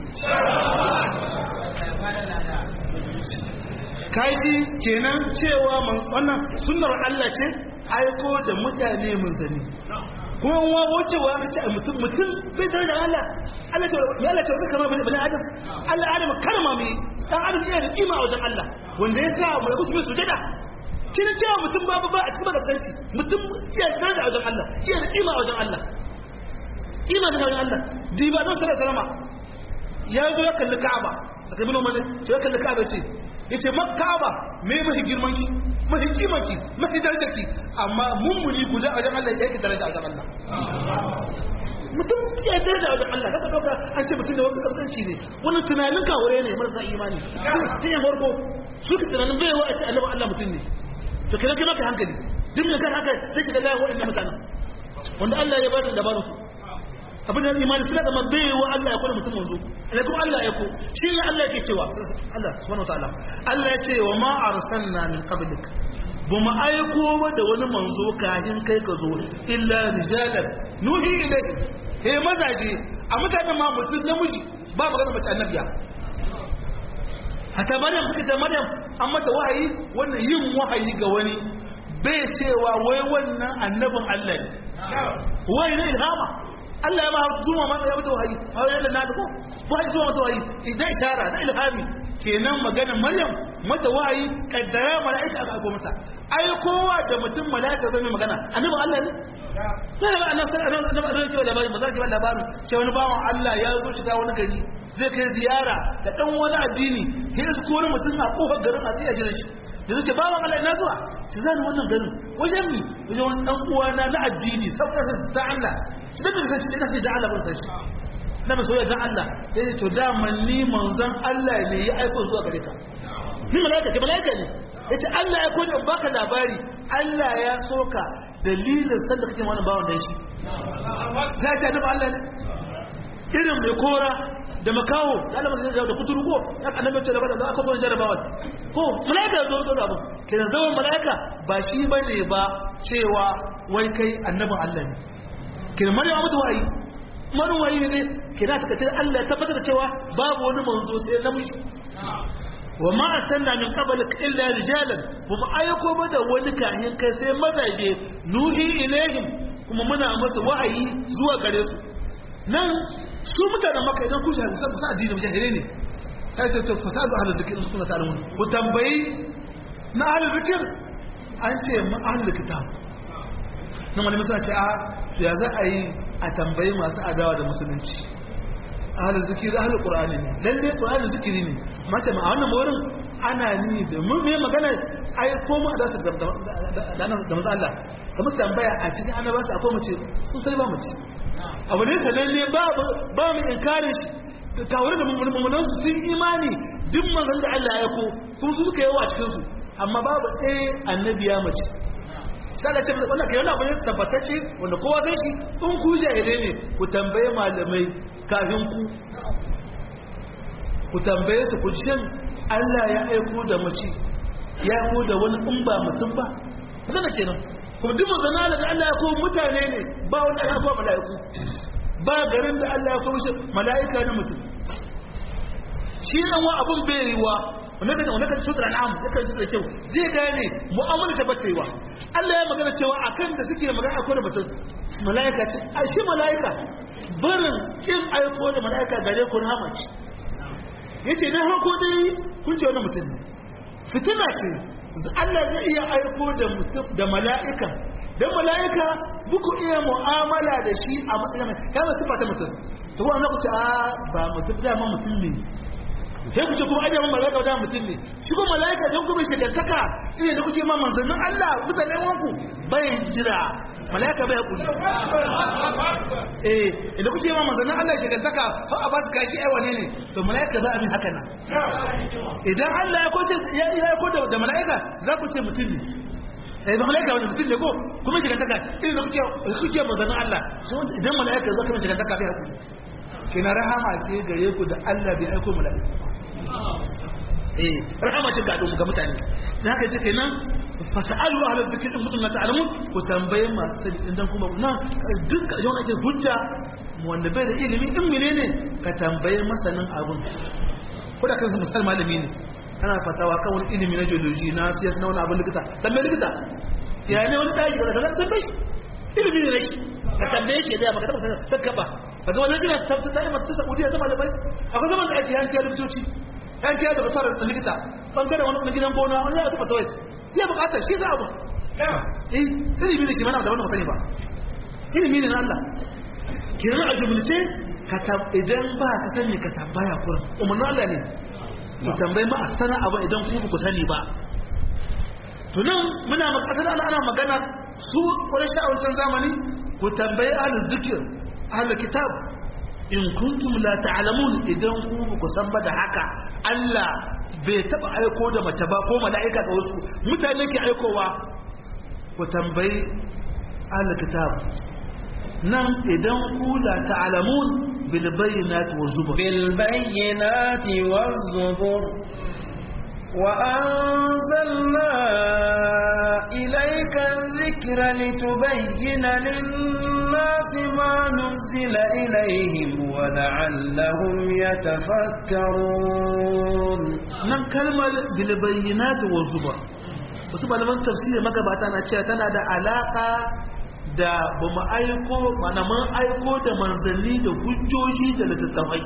kaji kenan cewa wannan sunnar Allah ce aiko da mutane mun zani kuma wa wucewa ka ce mutum mutum bai tare da Allah Allah ta ya Allah ta kama bani bani Adam Allah Adam karma mai dan Adam yana da kima a wajen Allah wanda ya sa mu kusa mai sujada kin cewa mutum babu ba a cikin magasanci mutum iya tare da wajen Allah iya da kima a wajen Allah kima da wajen Allah diba don sallallahu alaihi wasallam ya zo ya kalli Ka'aba daga bin Umar ya kalli Ka'aba ce yace Ka'aba me mahi girman ki mafi kimanki mafi darajarki amma mummuni guda a wajen Allah ya yi daraja a wajen Allah mutum ya daraja a wajen Allah kaka dauka an ce mutum da wani kaskanci ne wani tunanin kawure ne marasa imani tun ya farko su ka tunanin bai wa a ce annabi Allah mutum ne to kira kira ka hankali duk da kan haka sai shiga layin waɗannan mutanen wanda Allah ya bada labarin su abin da imani suna zama bai wa Allah ya kula mutum manzo alaikum Allah ya ko shi ne Allah yake cewa Allah subhanahu wataala Allah ya ce wa ma arsalna min qablik ba mu aiko ba da wani manzo kafin kai ka zo illa rijalan nuhi ilayhi he mazaje a mutanen ma mutum namiji ba magana mace annabiya hata maryam suka ce maryam an mata wahayi wannan yin wahayi ga wani bai cewa wai wannan annabin Allah ne wahayi na ilhama Allah ya ma zuwa ma ya mata wahayi wahayi da na da ko wahayi zuwa mata wahayi idan ishara na ilhami kenan magana maryam mata wahayi kaddara mala'ika aka aiko mata ai kowa da mutum mala'ika zai magana annabin Allah ne sai ba annabi sallallahu alaihi wasallam annabi labari ba za ki ba labarin sai wani bawan Allah ya zo shiga wani gari zai kai ziyara da dan wani addini sai su kore mutum a kofar garin a tsaye jira shi da zuke bawan Allah ina zuwa shi zani wannan garin wajen mi wajen wani dan uwana na addini saboda sai ta Allah shi da bai san shi ina sai da Allah ban san shi na mai soyayya dan Allah sai to da ni manzon Allah ne ya aiko zuwa gare ka ni malaika ke malaika ne yace Allah ya kone baka labari Allah ya soka dalilin sanda kake wannan bawan dan shi za ta annabi Allah ne irin mai kora da makawo da Allah sai da kuturu ko ya annabi ce da bada da aka zo jarabawa ko malaika zo zo da abu kenan zaman malaika ba shi bane ba cewa wai kai annabin Allah ne kenan maryam mutu wayi maryam wayi ne kenan ta kace Allah ya tabbatar da cewa babu wani manzo sai namiji wa ma arsalna min qablik illa rijalan wa ma ayyuko bada wani kahin kai sai mazaje nuhi ilaihim kuma muna masa wahayi zuwa gare su nan su mutanen maka idan ku shahi musa musa addini mujahire ne sai ta ta fasadu ahlul zikr in suna ta'lamun ku tambayi na ahlul zikr an ce mu ahlul kitab nan wani misali ce a ya za a yi a tambayi masu adawa da musulunci ahalin zikiri ahalin ƙura'ani ne lalle ƙura'ani zikiri ne mace ma a wannan wurin ana ni da mun mai magana ai ko mu da su da da manzo Allah da musu tambaya a cikin annabawa akwai mace sun sai ba mace abu ne sanan ne ba ba mu inkari kawai da mummunan su sun imani duk manzon da Allah ya ko kuma su suka yawa a cikin su amma babu ɗaya annabiya mace sai ce wannan kai wannan abin tabbatacce wanda kowa zai shi in ku jahilai ne ku tambaye malamai kafin ku ku tambaye su ku shin Allah ya aiko da mace ya aiko da wani in ba mutum ba zana kenan kuma duk magana da Allah ya aiko mutane ne ba wani aka aiko mala'iku ba garin da Allah ya aiko shi mala'ika na mutum shi nan wa abun bai yiwa wannan da wannan sura al'am yakan ji da kyau zai gane mu'amala ta battewa Allah ya magana cewa akan da suke magana akwai da mutum mala'ika ce a shi mala'ika barin kin aiko da mala'ika gare ku rahama ce yace na hako dai kun ce wannan mutum ne fitina ce Allah zai iya aiko da mutum da mala'ika dan mala'ika buku iya mu'amala da shi a matsayin kama sifa ta mutum to wannan ku ce a ba mutum da ma mutum ne sai ku ce kuma ajiye mala'ika wajen mutum ne shi kuma mala'ika don kuma shigantaka ina da kuke ma manzannin Allah mutanen wanku bai jira mala'ika bai hakuri eh idan kuke ma manzannin Allah shigantaka har a ba su kashi ai wane ne to mala'ika ba abin haka nan idan Allah ya kwace ya ya kwace da mala'ika za ku ce mutum ne eh ba mala'ika wani mutum ne ko kuma shigantaka idan kuke kuke manzannin Allah idan mala'ika za ka shigantaka bai hakuri kina rahama ce gare ku da Allah bai aiko mala'ika eh rahama ce ga ga mutane dan haka ce kenan fasalu ahla dhikr in kuntum la ta'lamun ku tambaye ma sai idan kuma na duk yawan ake hujja wanda bai da ilimi in menene ka tambaye masanin abun ko da kansa misal malami ne kana fatawa kan wani ilimi na geology na siyasa na wani abun likita tambaye likita ya ne wani daji kaza kaza tambaye ilimi ne nake ka tambaye ke da baka taba sakkaba kaga wannan gina tabbata ta imar ta Saudiya ta malamai akwai zaman da ake yankiya likitoci yankiya da basar da likita bangaren wani gidan gona wani ya tuba tawai ya bukatar shi za a ba eh ilimi ne ke mana da wannan sani ba ilimi ne na Allah kiran a jumlace ka idan ba ka sani ka tambaya kurin umarnin Allah ne ku tambayi ma a sana abu idan ku ku sani ba to nan muna makasar Allah ana magana su ƙwarar a wancan zamani ku tambayi ahlul zikir ahlul kitab in kuntum la ta'lamun idan ku ku san ba da haka Allah bai taba aiko da mace ba ko mala'ika ga wasu mutane ke aikowa ku tambayi ahlul kitab nan idan ku la ta'lamun bil bayyinati waz zubur bil bayyinati waz zubur وأنزلنا إليك الذكر لتبين للناس للناس ما نزل إليهم ولعلهم يتفكرون nan kalmar bilbayyinat wa zubar wasu malaman tafsiri magabata na cewa tana da alaka da ba mu aiko mana mun aiko da manzanni da hujjoji da littattafai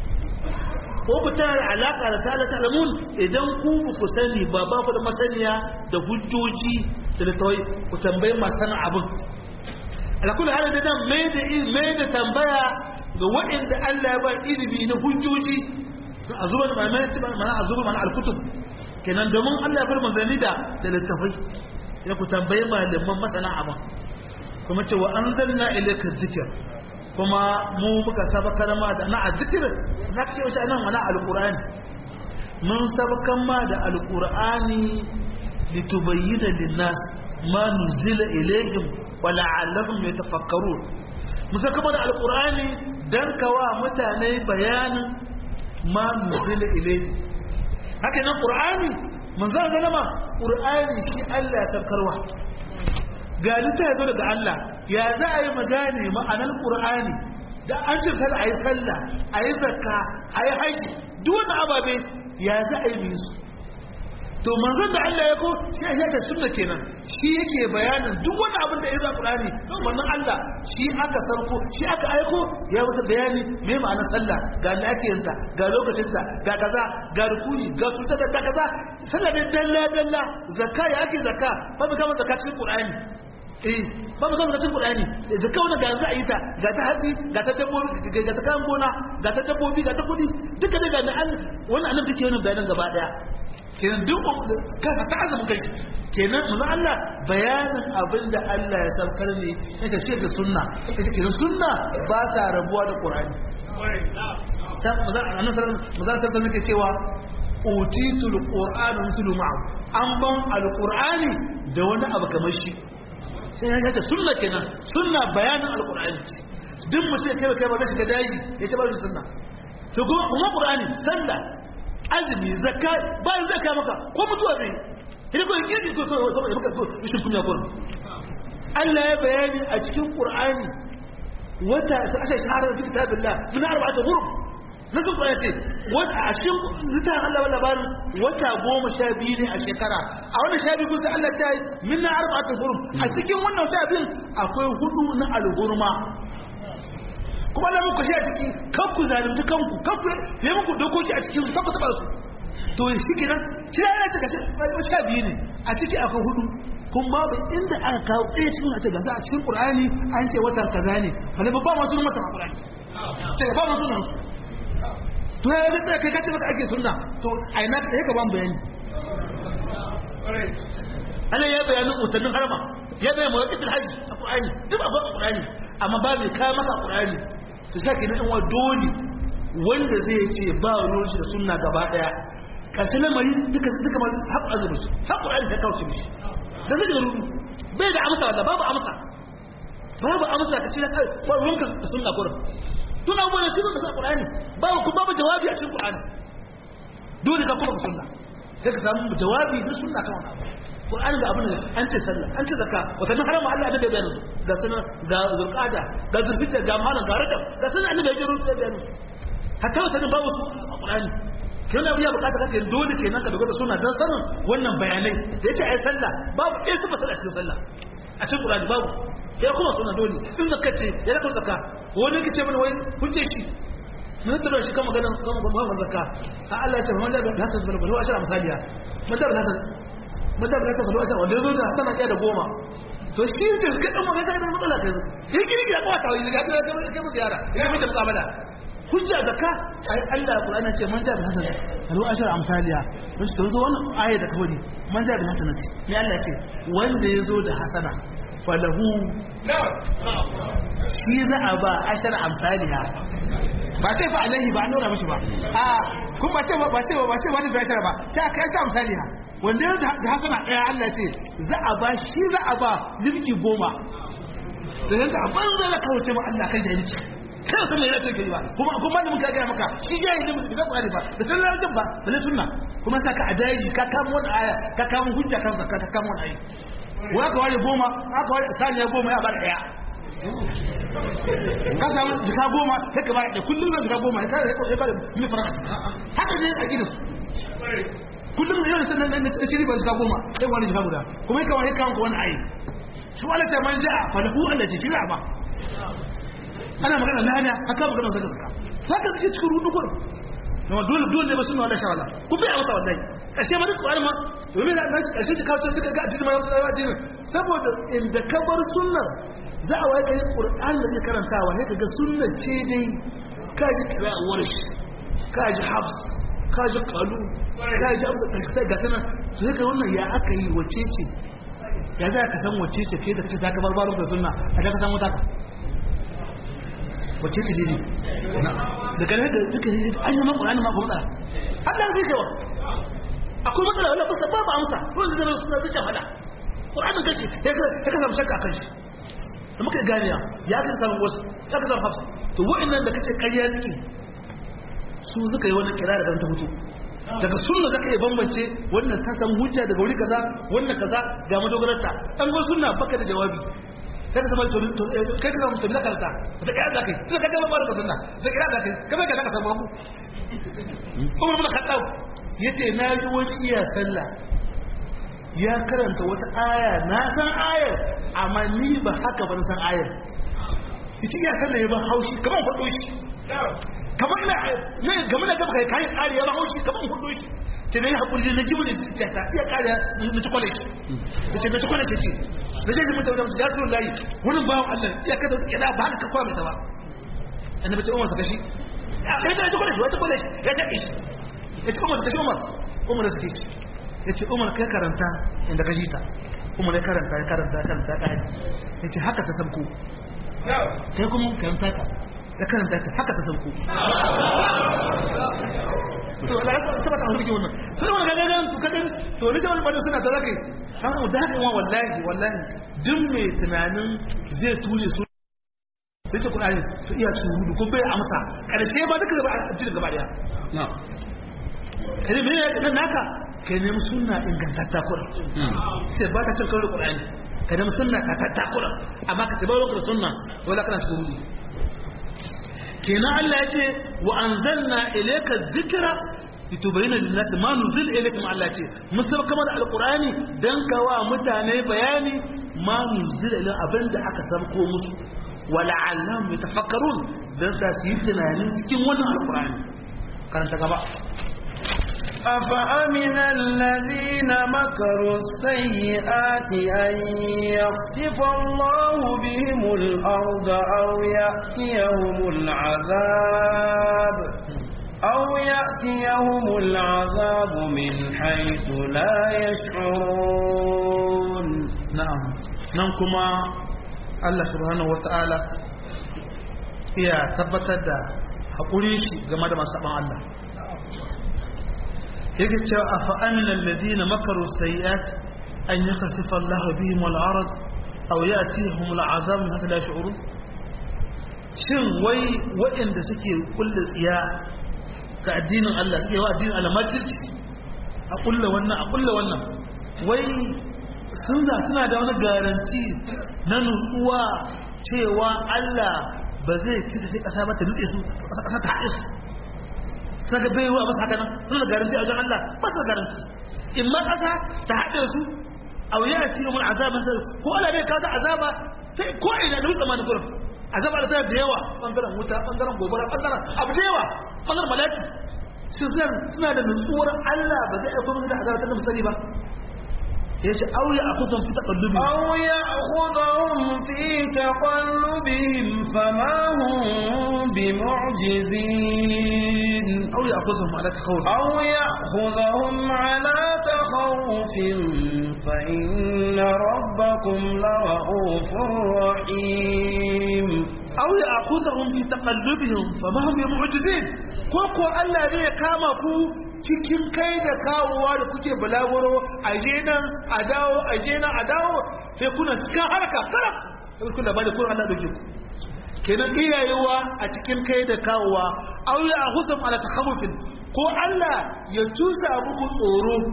ko ku tana da alaka da ta'ala ta'lamun idan ku ba ku sani ba ba ku da masaniya da hujjoji da littattafai ku tambayi masu abin alakul hada da nan mai da mai da tambaya ga waɗanda Allah ya ba ilimi na hujjoji a zuba da mana mana a zuba mana alkutub kenan domin Allah ya bar manzanni da da littafai ya ku tambaye malaman masana abin kuma ce wa anzalna ilayka dhikr kuma mu muka sabakar ma da na azzikir na ke wuce nan mana alqur'ani mun sabakan ma da alqur'ani litubayyana lin-nas ma nuzila ilayhim wa la'allahum yatafakkarun mun saka ma da alqur'ani dan kawa mutane bayanin ma nuzila ilayhim haka nan qur'ani manzo zalama qur'ani shi Allah ya sarkarwa ga lita yazo daga Allah ya za a yi magane ma'anar qur'ani da an ce kada a yi sallah a yi zakka a yi haji duk wani ababe ya za a yi musu to manzon da Allah ya ko sai ya ta sunna kenan shi yake bayanin duk wani abin da ya zo Qur'ani to manzon Allah shi aka sarko shi aka aiko ya masa bayani me ma'anar sallah ga da ake yin ta ga lokacin ta ga kaza ga rukuni ga sunta da kaza sallah da dalla dalla zakka ya ake zakka ba mu kama zakka cikin Qur'ani eh ba mu kama zakka cikin Qur'ani zakka wannan ga za a yi ta ga ta hatsi ga ta dabbobi ga ta kan gona ga ta dabbobi ga ta kudi duka daga nan wannan annabi take wannan bayanan gaba daya kenan duk kafa ta azumin kai kenan manzo Allah bayanin abin da Allah ya saukar ne sai ka ce da sunna ita kenan sunna ba sa rabuwa da Qur'ani sai manzo annabi sallallahu alaihi wasallam yake cewa utitul qur'ana mislu ma'u an ban alqur'ani da wani abu kamar shi sai ya ce sunna kenan sunna bayanin alqur'ani duk mutum kai kai ba zai shiga daji ya ce ba sunna to kuma qur'ani sallah azumi zakka bayan zakka maka ko mutuwa zai idan ko yake ko ko ko maka ko shi kunya ko Allah ya bayani a cikin Qur'ani wata asa shahara fi kitabillah min arba'ati ghurub nasu ko yace wata a cikin litan Allah wala labarin wata goma sha biyu ne a shekara a wannan sha biyu sai Allah ta yi min arba'ati ghurub a cikin wannan wata biyun akwai hudu na al-hurma kuma na muku shi a ciki kan ku zalunci kanku kan ku yi muku dokoki a cikin su kan ku taba su to shi kenan shi ya yana cika sha biyu ne a ciki akwai hudu kun babu inda aka kawo ɗaya cikin a ce gasa a cikin ƙur'ani an ce watan kaza ne wani babba masu watan a ƙur'ani ce ba masu nan to ya zai tsaye kai kace maka ake sunna to a ina ka yi ka ban bayani Allah ya bayanin utannin harma ya bayan mawaƙitin hajji a ƙur'ani duk a ƙur'ani amma ba mai kawo maka ƙur'ani su sa ke nan dole wanda zai ce ba ruwan shi da sunna gaba daya karshe lamari duka duka masu haƙu azumin su haƙu ayin ta kauce mishi da zai rudu bai da amsa wanda babu amsa babu amsa ka ce da kai ba ruwan ka da sunna kurin tun abubuwan shi da sa ƙur'ani babu kuma babu jawabi a cikin ƙur'ani dole ka kuma sunna sai ka samu jawabi na sunna kan wani abu Qur'ani ga abin da an ce sallah an ce zakka wata na harama Allah da bai bayyana ga sanar ga zulqada ga zulhijja ga malan ga rajab ga sanar annabi ya jiro da bayyana hatta wata ne babu su a Qur'ani kenan abu ya bukata kake dole kenan ka dogara sunna dan sanin wannan bayanai da yace ai sallah babu eh su fasala cikin sallah a cikin Qur'ani babu ya kuma sunna dole in zakka ce ya raka zakka wani kace mana wai hujje shi mun tsara shi kan magana kan magana zakka a Allah ya ce man da ga ta zubar balo ashara misaliya man da ga mutum ka ta faɗo a wanda ya zo da hasana ɗaya da goma to shi ce ga ɗan magana da matsala ta zo ya kiri ya kawata wani ya ta kai kai musu yara ya mace mukamala hujja da ka ai Allah Qur'ani ce man ja bi hasana faɗo ashar amsaliya to shi to zo wannan aya da kawai man ja bi hasana ce me Allah ce wanda ya zo da hasana falahu shi za a ba ashar amsaliya ba ce fa alaihi ba an nuna mishi ba a kuma ba ce ba ce ba ce wani bai ba ta kai sa amsaliya wanda ya da hasana ɗaya Allah ce za a ba shi za a ba limki goma da yanka a banza da kawace ma Allah kai jahilci kai wasan mai rata kai ba kuma kuma da muka gaya maka shi ya yi limki da Qur'ani ba da san rajin ba da na sunna kuma sa ka adaji ka kama wani aya ka kama hujja kan zakka ka kama wani aya wa ka ware goma aka ware saniya goma ya bar ɗaya ka samu jika goma sai ka ba da kullum zan jika goma ka ya ba da mil fara haka ne a gidansu kullum da yawan sannan na ciri ba jika goma sai wani jika guda kuma ya kawai kawai wani ayi shi wani ta man ja'a falahu Allah ce shira ba ana magana lada haka magana zaka zaka haka suke cikin rudu gurin amma dole dole ne ba sunna wala shawala ku bai amsa wallahi kashe ma duk wani ma domin na kashe ta kawo duka ga addini ma yau sai addini saboda inda ka bar sunnar za a waye kai qur'an da zai karantawa sai kaga sunnar ce dai ka ji qira'awar shi ka ji hafs ka ji qalu ka ji amsa sai ga sanan to sai ka wannan ya aka yi wace ce ya za ka san wace ce kai da kace ta ka bar baro da sunna a ka san wata ka wace ce dai da kare da duka ne an yi man qur'ani ma ko matsala Allah zai kai wa akwai matsala wala ba ba amsa ko zai zama suna zuciya fada qur'anin kace ya ka ya ka samu shakka kan shi da muka ganiya ya ka samu wasu ya ka samu hafsa to wa'annan da kace ƙarya suke su suka yi wannan kira da kan ta mutu daga sunna zaka iya bambance wannan ta samu hujja daga wuri kaza wannan kaza ga madogararta an go sunna baka da jawabi sai ka zama to kai ka zama to da karta da kai da kai sai ka ga ba da sunna da kira da kai kamar ka ka samu ku Umar bin Khattab yace na ji wani iya sallah ya karanta wata aya na san ayar amma ni ba haka ba na san ayar ita iya sallah ya ba haushi kamar faɗo shi kamar ina ne game da gaba kai kayan ƙari ya ba haushi kamar faɗo shi ce na yi haƙuri na ji wani ta ta iya ƙari na ci kwale shi da ce na ci kwale ce ce na je ji mutum da ya rasu layi wani bawan Allah iya kada wata ƙyada ba haka ka kwa mai ta ba annabi ce umar saka shi ya ta ci kwale shi wata kwale shi ya ta shi ya ce umar saka shi umar umar suke shi ya ce umar kai karanta inda ka shi ta umar ya karanta ya karanta ya karanta ya karanta ya ce haka ta sabko kai kuma karanta ka ya karanta ta haka ta sabko to Allah ya saba ta hurke wannan to wannan ga ga to kadan to ne jama'a bada suna ta zakai an mu da haka wallahi wallahi duk mai tunanin zai ture su sai ta Qur'ani to iya tsuru ko bai amsa karshe ba duka gaba a cikin gaba daya na'am kai me ne naka kai nemi sunna ingantatta kuran sai ba ka cin kawai Qur'ani ka nemi sunna ka tatta kuran amma ka tabbata da sunna wala kana cikin rudu kenan Allah ya ce wa anzalna ilayka dhikra litubayyana lin-nas ma nuzila ilaykum Allah ce mun saba kamar alqur'ani dan kawa mutane bayani ma nuzila ila abinda aka sabko musu wala'allahum yatafakkarun dan ta su yi tunanin cikin wannan alqur'ani karanta gaba أفأمن الذين مكروا السيئات أن يخسف الله بهم الأرض أو يأتيهم العذاب أو يأتيهم العذاب من حيث لا يشعرون نعم ننكما الله سبحانه وتعالى iya tabbatar da haƙuri shi game da masu Allah yake cewa a fa'amin alladina makaru sayi'at an yi kasifa Allah bihim wal arad aw ya'tihum al azab min hatta la yash'urun shin wai waɗanda suke kulle tsiya ga addinin Allah suke wa addinin Allah makirci a kulle wannan a kulle wannan wai sun za suna da wani garanti na nutsuwa cewa Allah ba zai kisa sai kasa ba ta nutse su kasa ta haɗe su suna ga baiwa ba su haka nan suna da garanti a wajen Allah ba su da garanti in ma kasa ta haɗe su a wuya a cikin wani azabin zai ko Allah bai kawo azaba sai ko ina da wutsa mani gurin azaba da tana da yawa bangaren wuta bangaren gobara bangaren abu da yawa bangaren malaki suna da nutsuwar Allah ba zai aiko musu da azaba ta musali ba yace aw ya akhudhum fi taqallubihim aw ya'khudhum fi taqallubihim fama hum bimu'jizin aw ya'khudhum ala takhawuf aw ya'khudhum ala takhawufin fa inna rabbakum la'ufur rahim aw ya'khudhum fi taqallubihim fama hum bimu'jizin ko ko Allah ne ya kama ku cikin kai da kawowa da kuke balaguro a je nan a dawo a je nan a dawo sai kuna cikin harka karam sai kun labari kun Allah dauke ku kenan iyayewa a cikin kai da kawowa aw ya husam ala takhawufin ko Allah ya tusa muku tsoro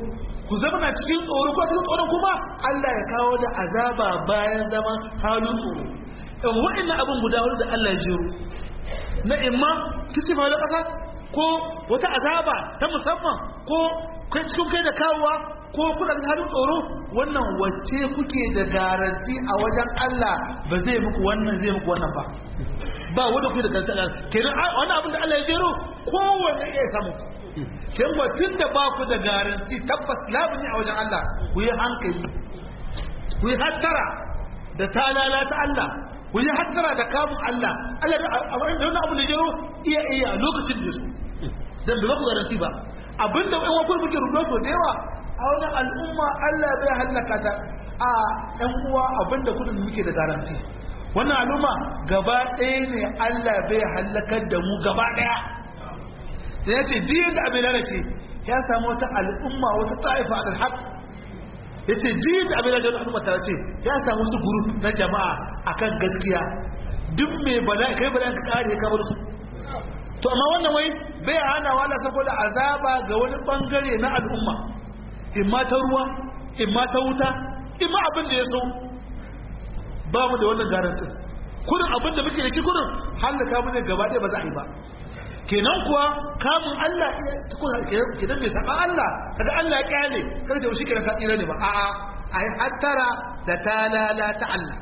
ku zama na cikin tsoro ko cikin tsoron kuma Allah ya kawo da azaba bayan zaman halin tsoro in wa'annan abin guda hudu da Allah ya jero na imma kisifa da ƙasa ko wata azaba ta musamman ko kai cikin kai da kawowa ko kuna da halin tsoro wannan wacce kuke da garanti a wajen Allah ba zai muku wannan zai muku wannan ba ba wanda kuke da garanti kenan wannan abin da Allah ya jero kowanne iya samu kin ba tun da ba ku da garanti tabbas labuni a wajen Allah ku yi hankali ku yi hattara da talala ta Allah ku yi hattara da kamun Allah Allah da wannan abu da jero iya iya a lokacin da su dan ba ku garanti ba abinda ɗan wakil muke rubuta so da yawa a wani al'umma Allah bai hallaka ta a ɗan uwa abinda kudin muke da garanti wannan al'umma gaba ɗaya ne Allah bai hallakar da mu gaba ɗaya da ya ce diyan da abin lalace ya samu wata al'umma wata ta'ifa a alhaq ya ce diyan da abin lalace wata al'umma ta ce ya samu wasu guru na jama'a akan gaskiya duk mai bala'i kai bala'i ka kare ka bar su to amma wannan wai bai hana wala saboda azaba ga wani bangare na al'umma in ma ta ruwa in ma ta wuta in ma abin da ya so ba mu da wannan garantin kudin abin da muke da shi kudin hallaka mu ne gaba ɗaya ba za a yi ba kenan kuwa kamun Allah kenan bai saba Allah kaga Allah ya kyale kada ce shi kenan ka tsira ne ba a'a ai hattara da talala ta Allah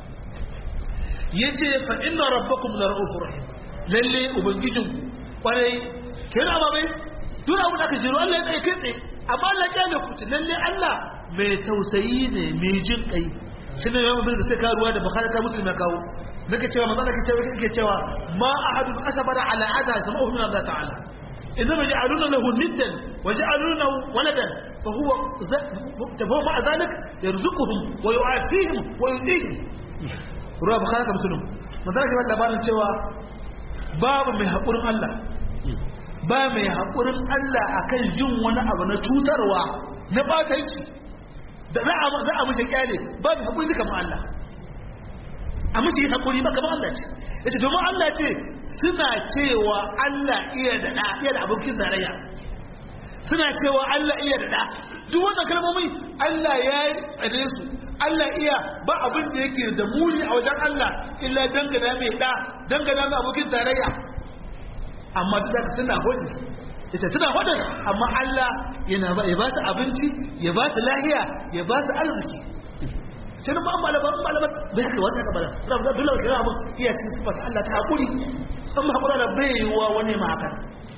yace fa inna rabbakum la ra'ufur rahim lalle ubangijin kwarai kenan ba bai duk abin da aka jiro Allah ya tsaye kai tsaye amma Allah ya kyale ku lalle Allah mai tausayi ne mai jin kai shi ne yawan bin da sai ka ruwa da bukhari ta muslim ya kawo nake cewa manzo nake cewa yake cewa ma ahadun asabara ala adha sama'u min Allah ta'ala inma ja'aluna lahu niddan wa ja'aluna waladan fa huwa tabawu ma zalik yarzuquhum wa yu'afihim wa yudihim ruwa bukhari ta muslim manzo nake bada labarin cewa babu mai hakurin Allah ba mai hakurin Allah akan jin wani abu na cutarwa na batanci da za a mashi kyale ba mai haƙuri kamar Allah a mashi yi haƙuri ba kamar Allah ce ya ce domin Allah ce suna cewa Allah iya da ɗa iya da abokin tarayya suna cewa Allah iya da ɗa duk wannan kalmomi Allah ya yi tsane su Allah iya ba abin da yake da muni a wajen Allah illa dangana mai ɗa dangana mai abokin tarayya amma duk da suna hoji ita suna hudun amma Allah yana ba ya ba su abinci ya ba su lahiya ya ba su arziki sai ba an malaba an malaba bai haka wata haka bala rabu da dole kira abin iya cikin sifar Allah ta hakuri an ma hakura da bai yiwa wani ma haka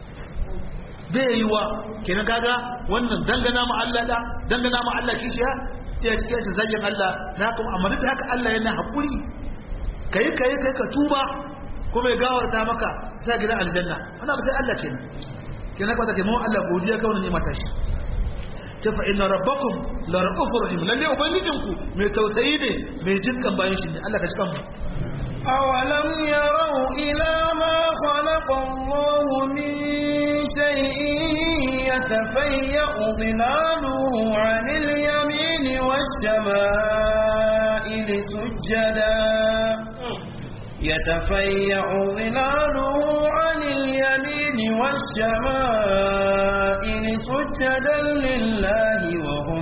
bai yiwa kenan kaga wannan dangana ma Allah da dangana ma Allah kishiya iya cikin shi zagin Allah na kuma amma duk haka Allah yana hakuri kai kai kai ka tuba kuma ya gawarta maka sai gidan aljanna wannan ba sai Allah kenan kenan kwata ke mawa Allah godiya kawai ne mata shi ta fa inna rabbakum la ra'ufur rahim lalle ubangijinku mai tausayi ne mai jinkan bayan shi ne Allah ka jikan mu أولم يروا إلى ما خلق الله من شيء يتفيأ ظلاله عن اليمين والشمائل سجدا يتفيأ ظلاله عن اليمين والشمائل سجدا لله وهم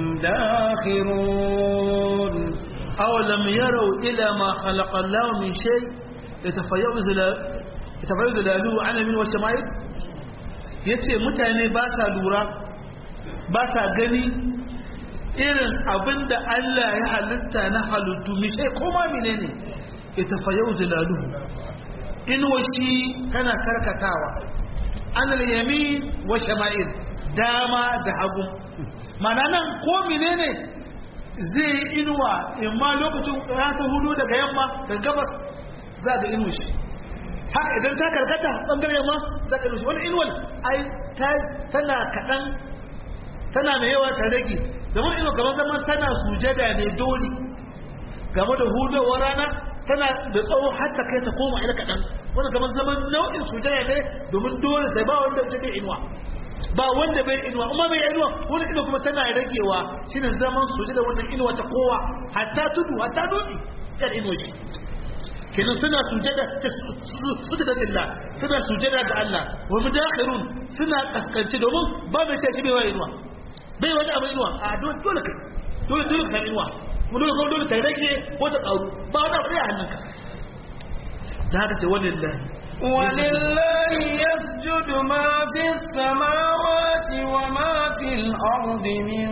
داخرون أولم يروا إلى ما خلق الله من شيء يتفيأ ظلاله عن اليمين والشمائل yace mutane ba sa lura ba sa gani irin abinda Allah ya halitta na halittu mishe koma menene itafayau zilaluhu in washi tana karkatawa anil yamin wa shama'il dama da hagu mana nan ko menene zai inuwa imma lokacin ya ta hudu daga yamma daga gabas za ga inuwa shi haka idan ta karkata bangare yamma za ka inuwa shi wani inuwar ai tana kaɗan tana mai yawa ta rage zaman inuwa kamar zaman tana sujada ne dole game da hudawar rana tana da tsawo har ta kai ta koma ila kaɗan wanda kamar zaman nau'in sujaya ne domin dole ta ba wanda ta bai inuwa ba wanda bai inuwa kuma bai inuwa wani inuwa kuma tana ragewa shine zaman sujada wannan inuwa ta kowa hatta tudu hatta dutse kan inuwa ce kenan suna sujada sujada lillah suna sujada ga Allah wa mudakhirun suna kaskanci domin ba mai ce bai wa inuwa bai wani abin inuwa a dole dole kai dole dole ka inuwa mu dole dole ta rage ko ta karu ba wani abu a hannunka da haka ce wallahi ولله يسجد ما في السماوات وما في الأرض من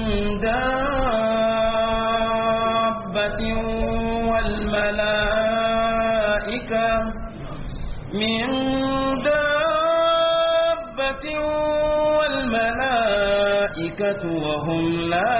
دابة والملائكة من دابة والملائكة وهم لا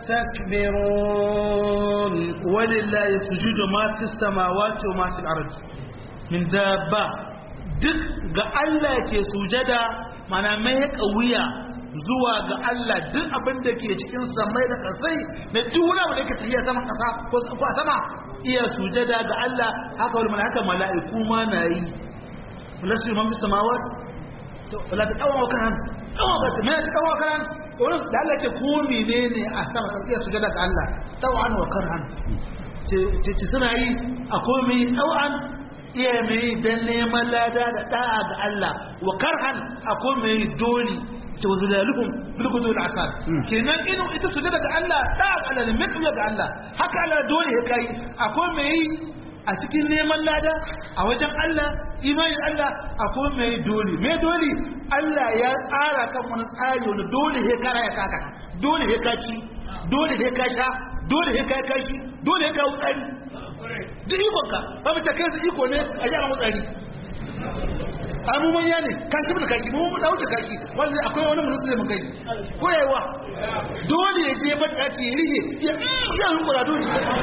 يستكبرون ولله يسجد ما في السماوات وما في الأرض min dabba duk ga Allah ke sujada mana mai wuya zuwa ga Allah duk abin da ke cikin samai da kasai na duk wani abu da ke tafiya sama kasa ko a sama iya sujada ga Allah haka wani malaka mala'iku ma na yi lasu man fi samawat to la ta kawo kan kawo kan me ta kawo kan wannan da Allah ce ko menene a sama kan iya sujada ga Allah tawan wa karhan ce ce suna yi akwai mai tawan iya mai don neman lada da da'a ga Allah wa karhan akwai mai doli ta wasu laluhun bilgudu da asar kenan inu ita su daga Allah da'a ga Allah ne mai kauya ga Allah haka Allah dole ya kai akwai mai a cikin neman lada a wajen Allah imanin Allah akwai mai doli mai doli Allah ya tsara kan wani tsari wani dole ya kara ya kaka dole ya kaci dole ya kasha dole ya kai kashi dole ya kawo tsari duk ikonka ba mace kai su iko ne a yara matsari a mu manya ne kashi mu da kashi mu da wuce kashi wanda akwai wani mutum zai mun kai ko yayiwa dole ya je ban daki ya rige ya ya hunkura dole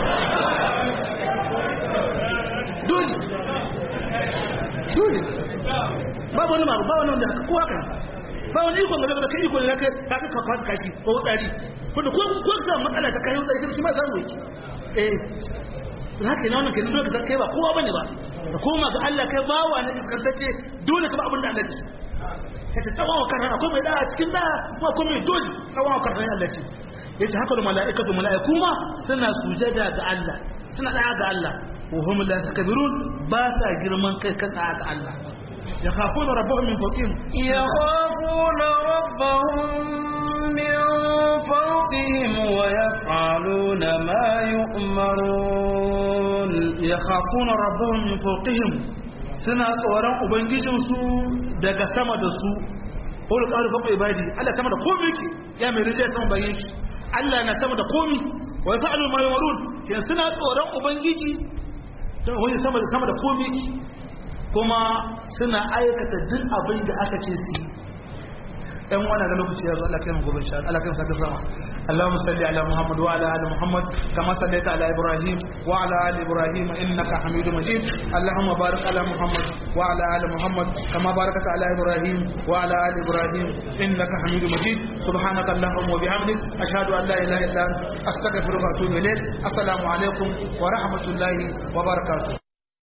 dole dole ba wani ma ba wani wanda haka ko haka ba wani iko ga da kai iko ne kai ka ka kwasa kashi ko tsari ko ko ko ka matsala ta kai tsari kuma samu yake eh haka ne wannan kenan dole ka kai ba kowa bane ba ka koma ga Allah kai bawa ne iskantacce dole ka ba abin da Allah ya ka ta tawawa kan akwai mai da cikin da kuma akwai mai dole tawawa kan Allah ce yace haka da mala'ikatu mala'iku ma suna sujada ga Allah suna da ga Allah wa hum la yakbirun ba sa girman kai kan ga Allah yakhafuna rabbahum min fawqihim yakhafuna rabbahum min fawqihim wa yaf'aluna ma yu'marun yakhafuna rabbahum min fawqihim suna tsoron ubangijinsu daga sama da su ko da ƙaru faɓa ibadi Allah sama da komi yake ya mai rijiyar sama bayan shi Allah na sama da komi wa ya fa'alu ma yamarun yan suna tsoron ubangiji don wani sama da sama da komi yake kuma suna aikata duk abin da aka ce su yi ɗan wani ga lokaci ya zo Allah kai mu gobe sha Allah kai mu sake sama اللهم صل على محمد وعلى ال محمد كما صليت على ابراهيم وعلى ال ابراهيم انك حميد مجيد اللهم بارك على محمد وعلى ال محمد كما باركت على ابراهيم وعلى ال ابراهيم انك حميد مجيد سبحانك اللهم وبحمدك اشهد ان لا اله الا انت استغفرك واتوب اليك السلام عليكم ورحمه الله وبركاته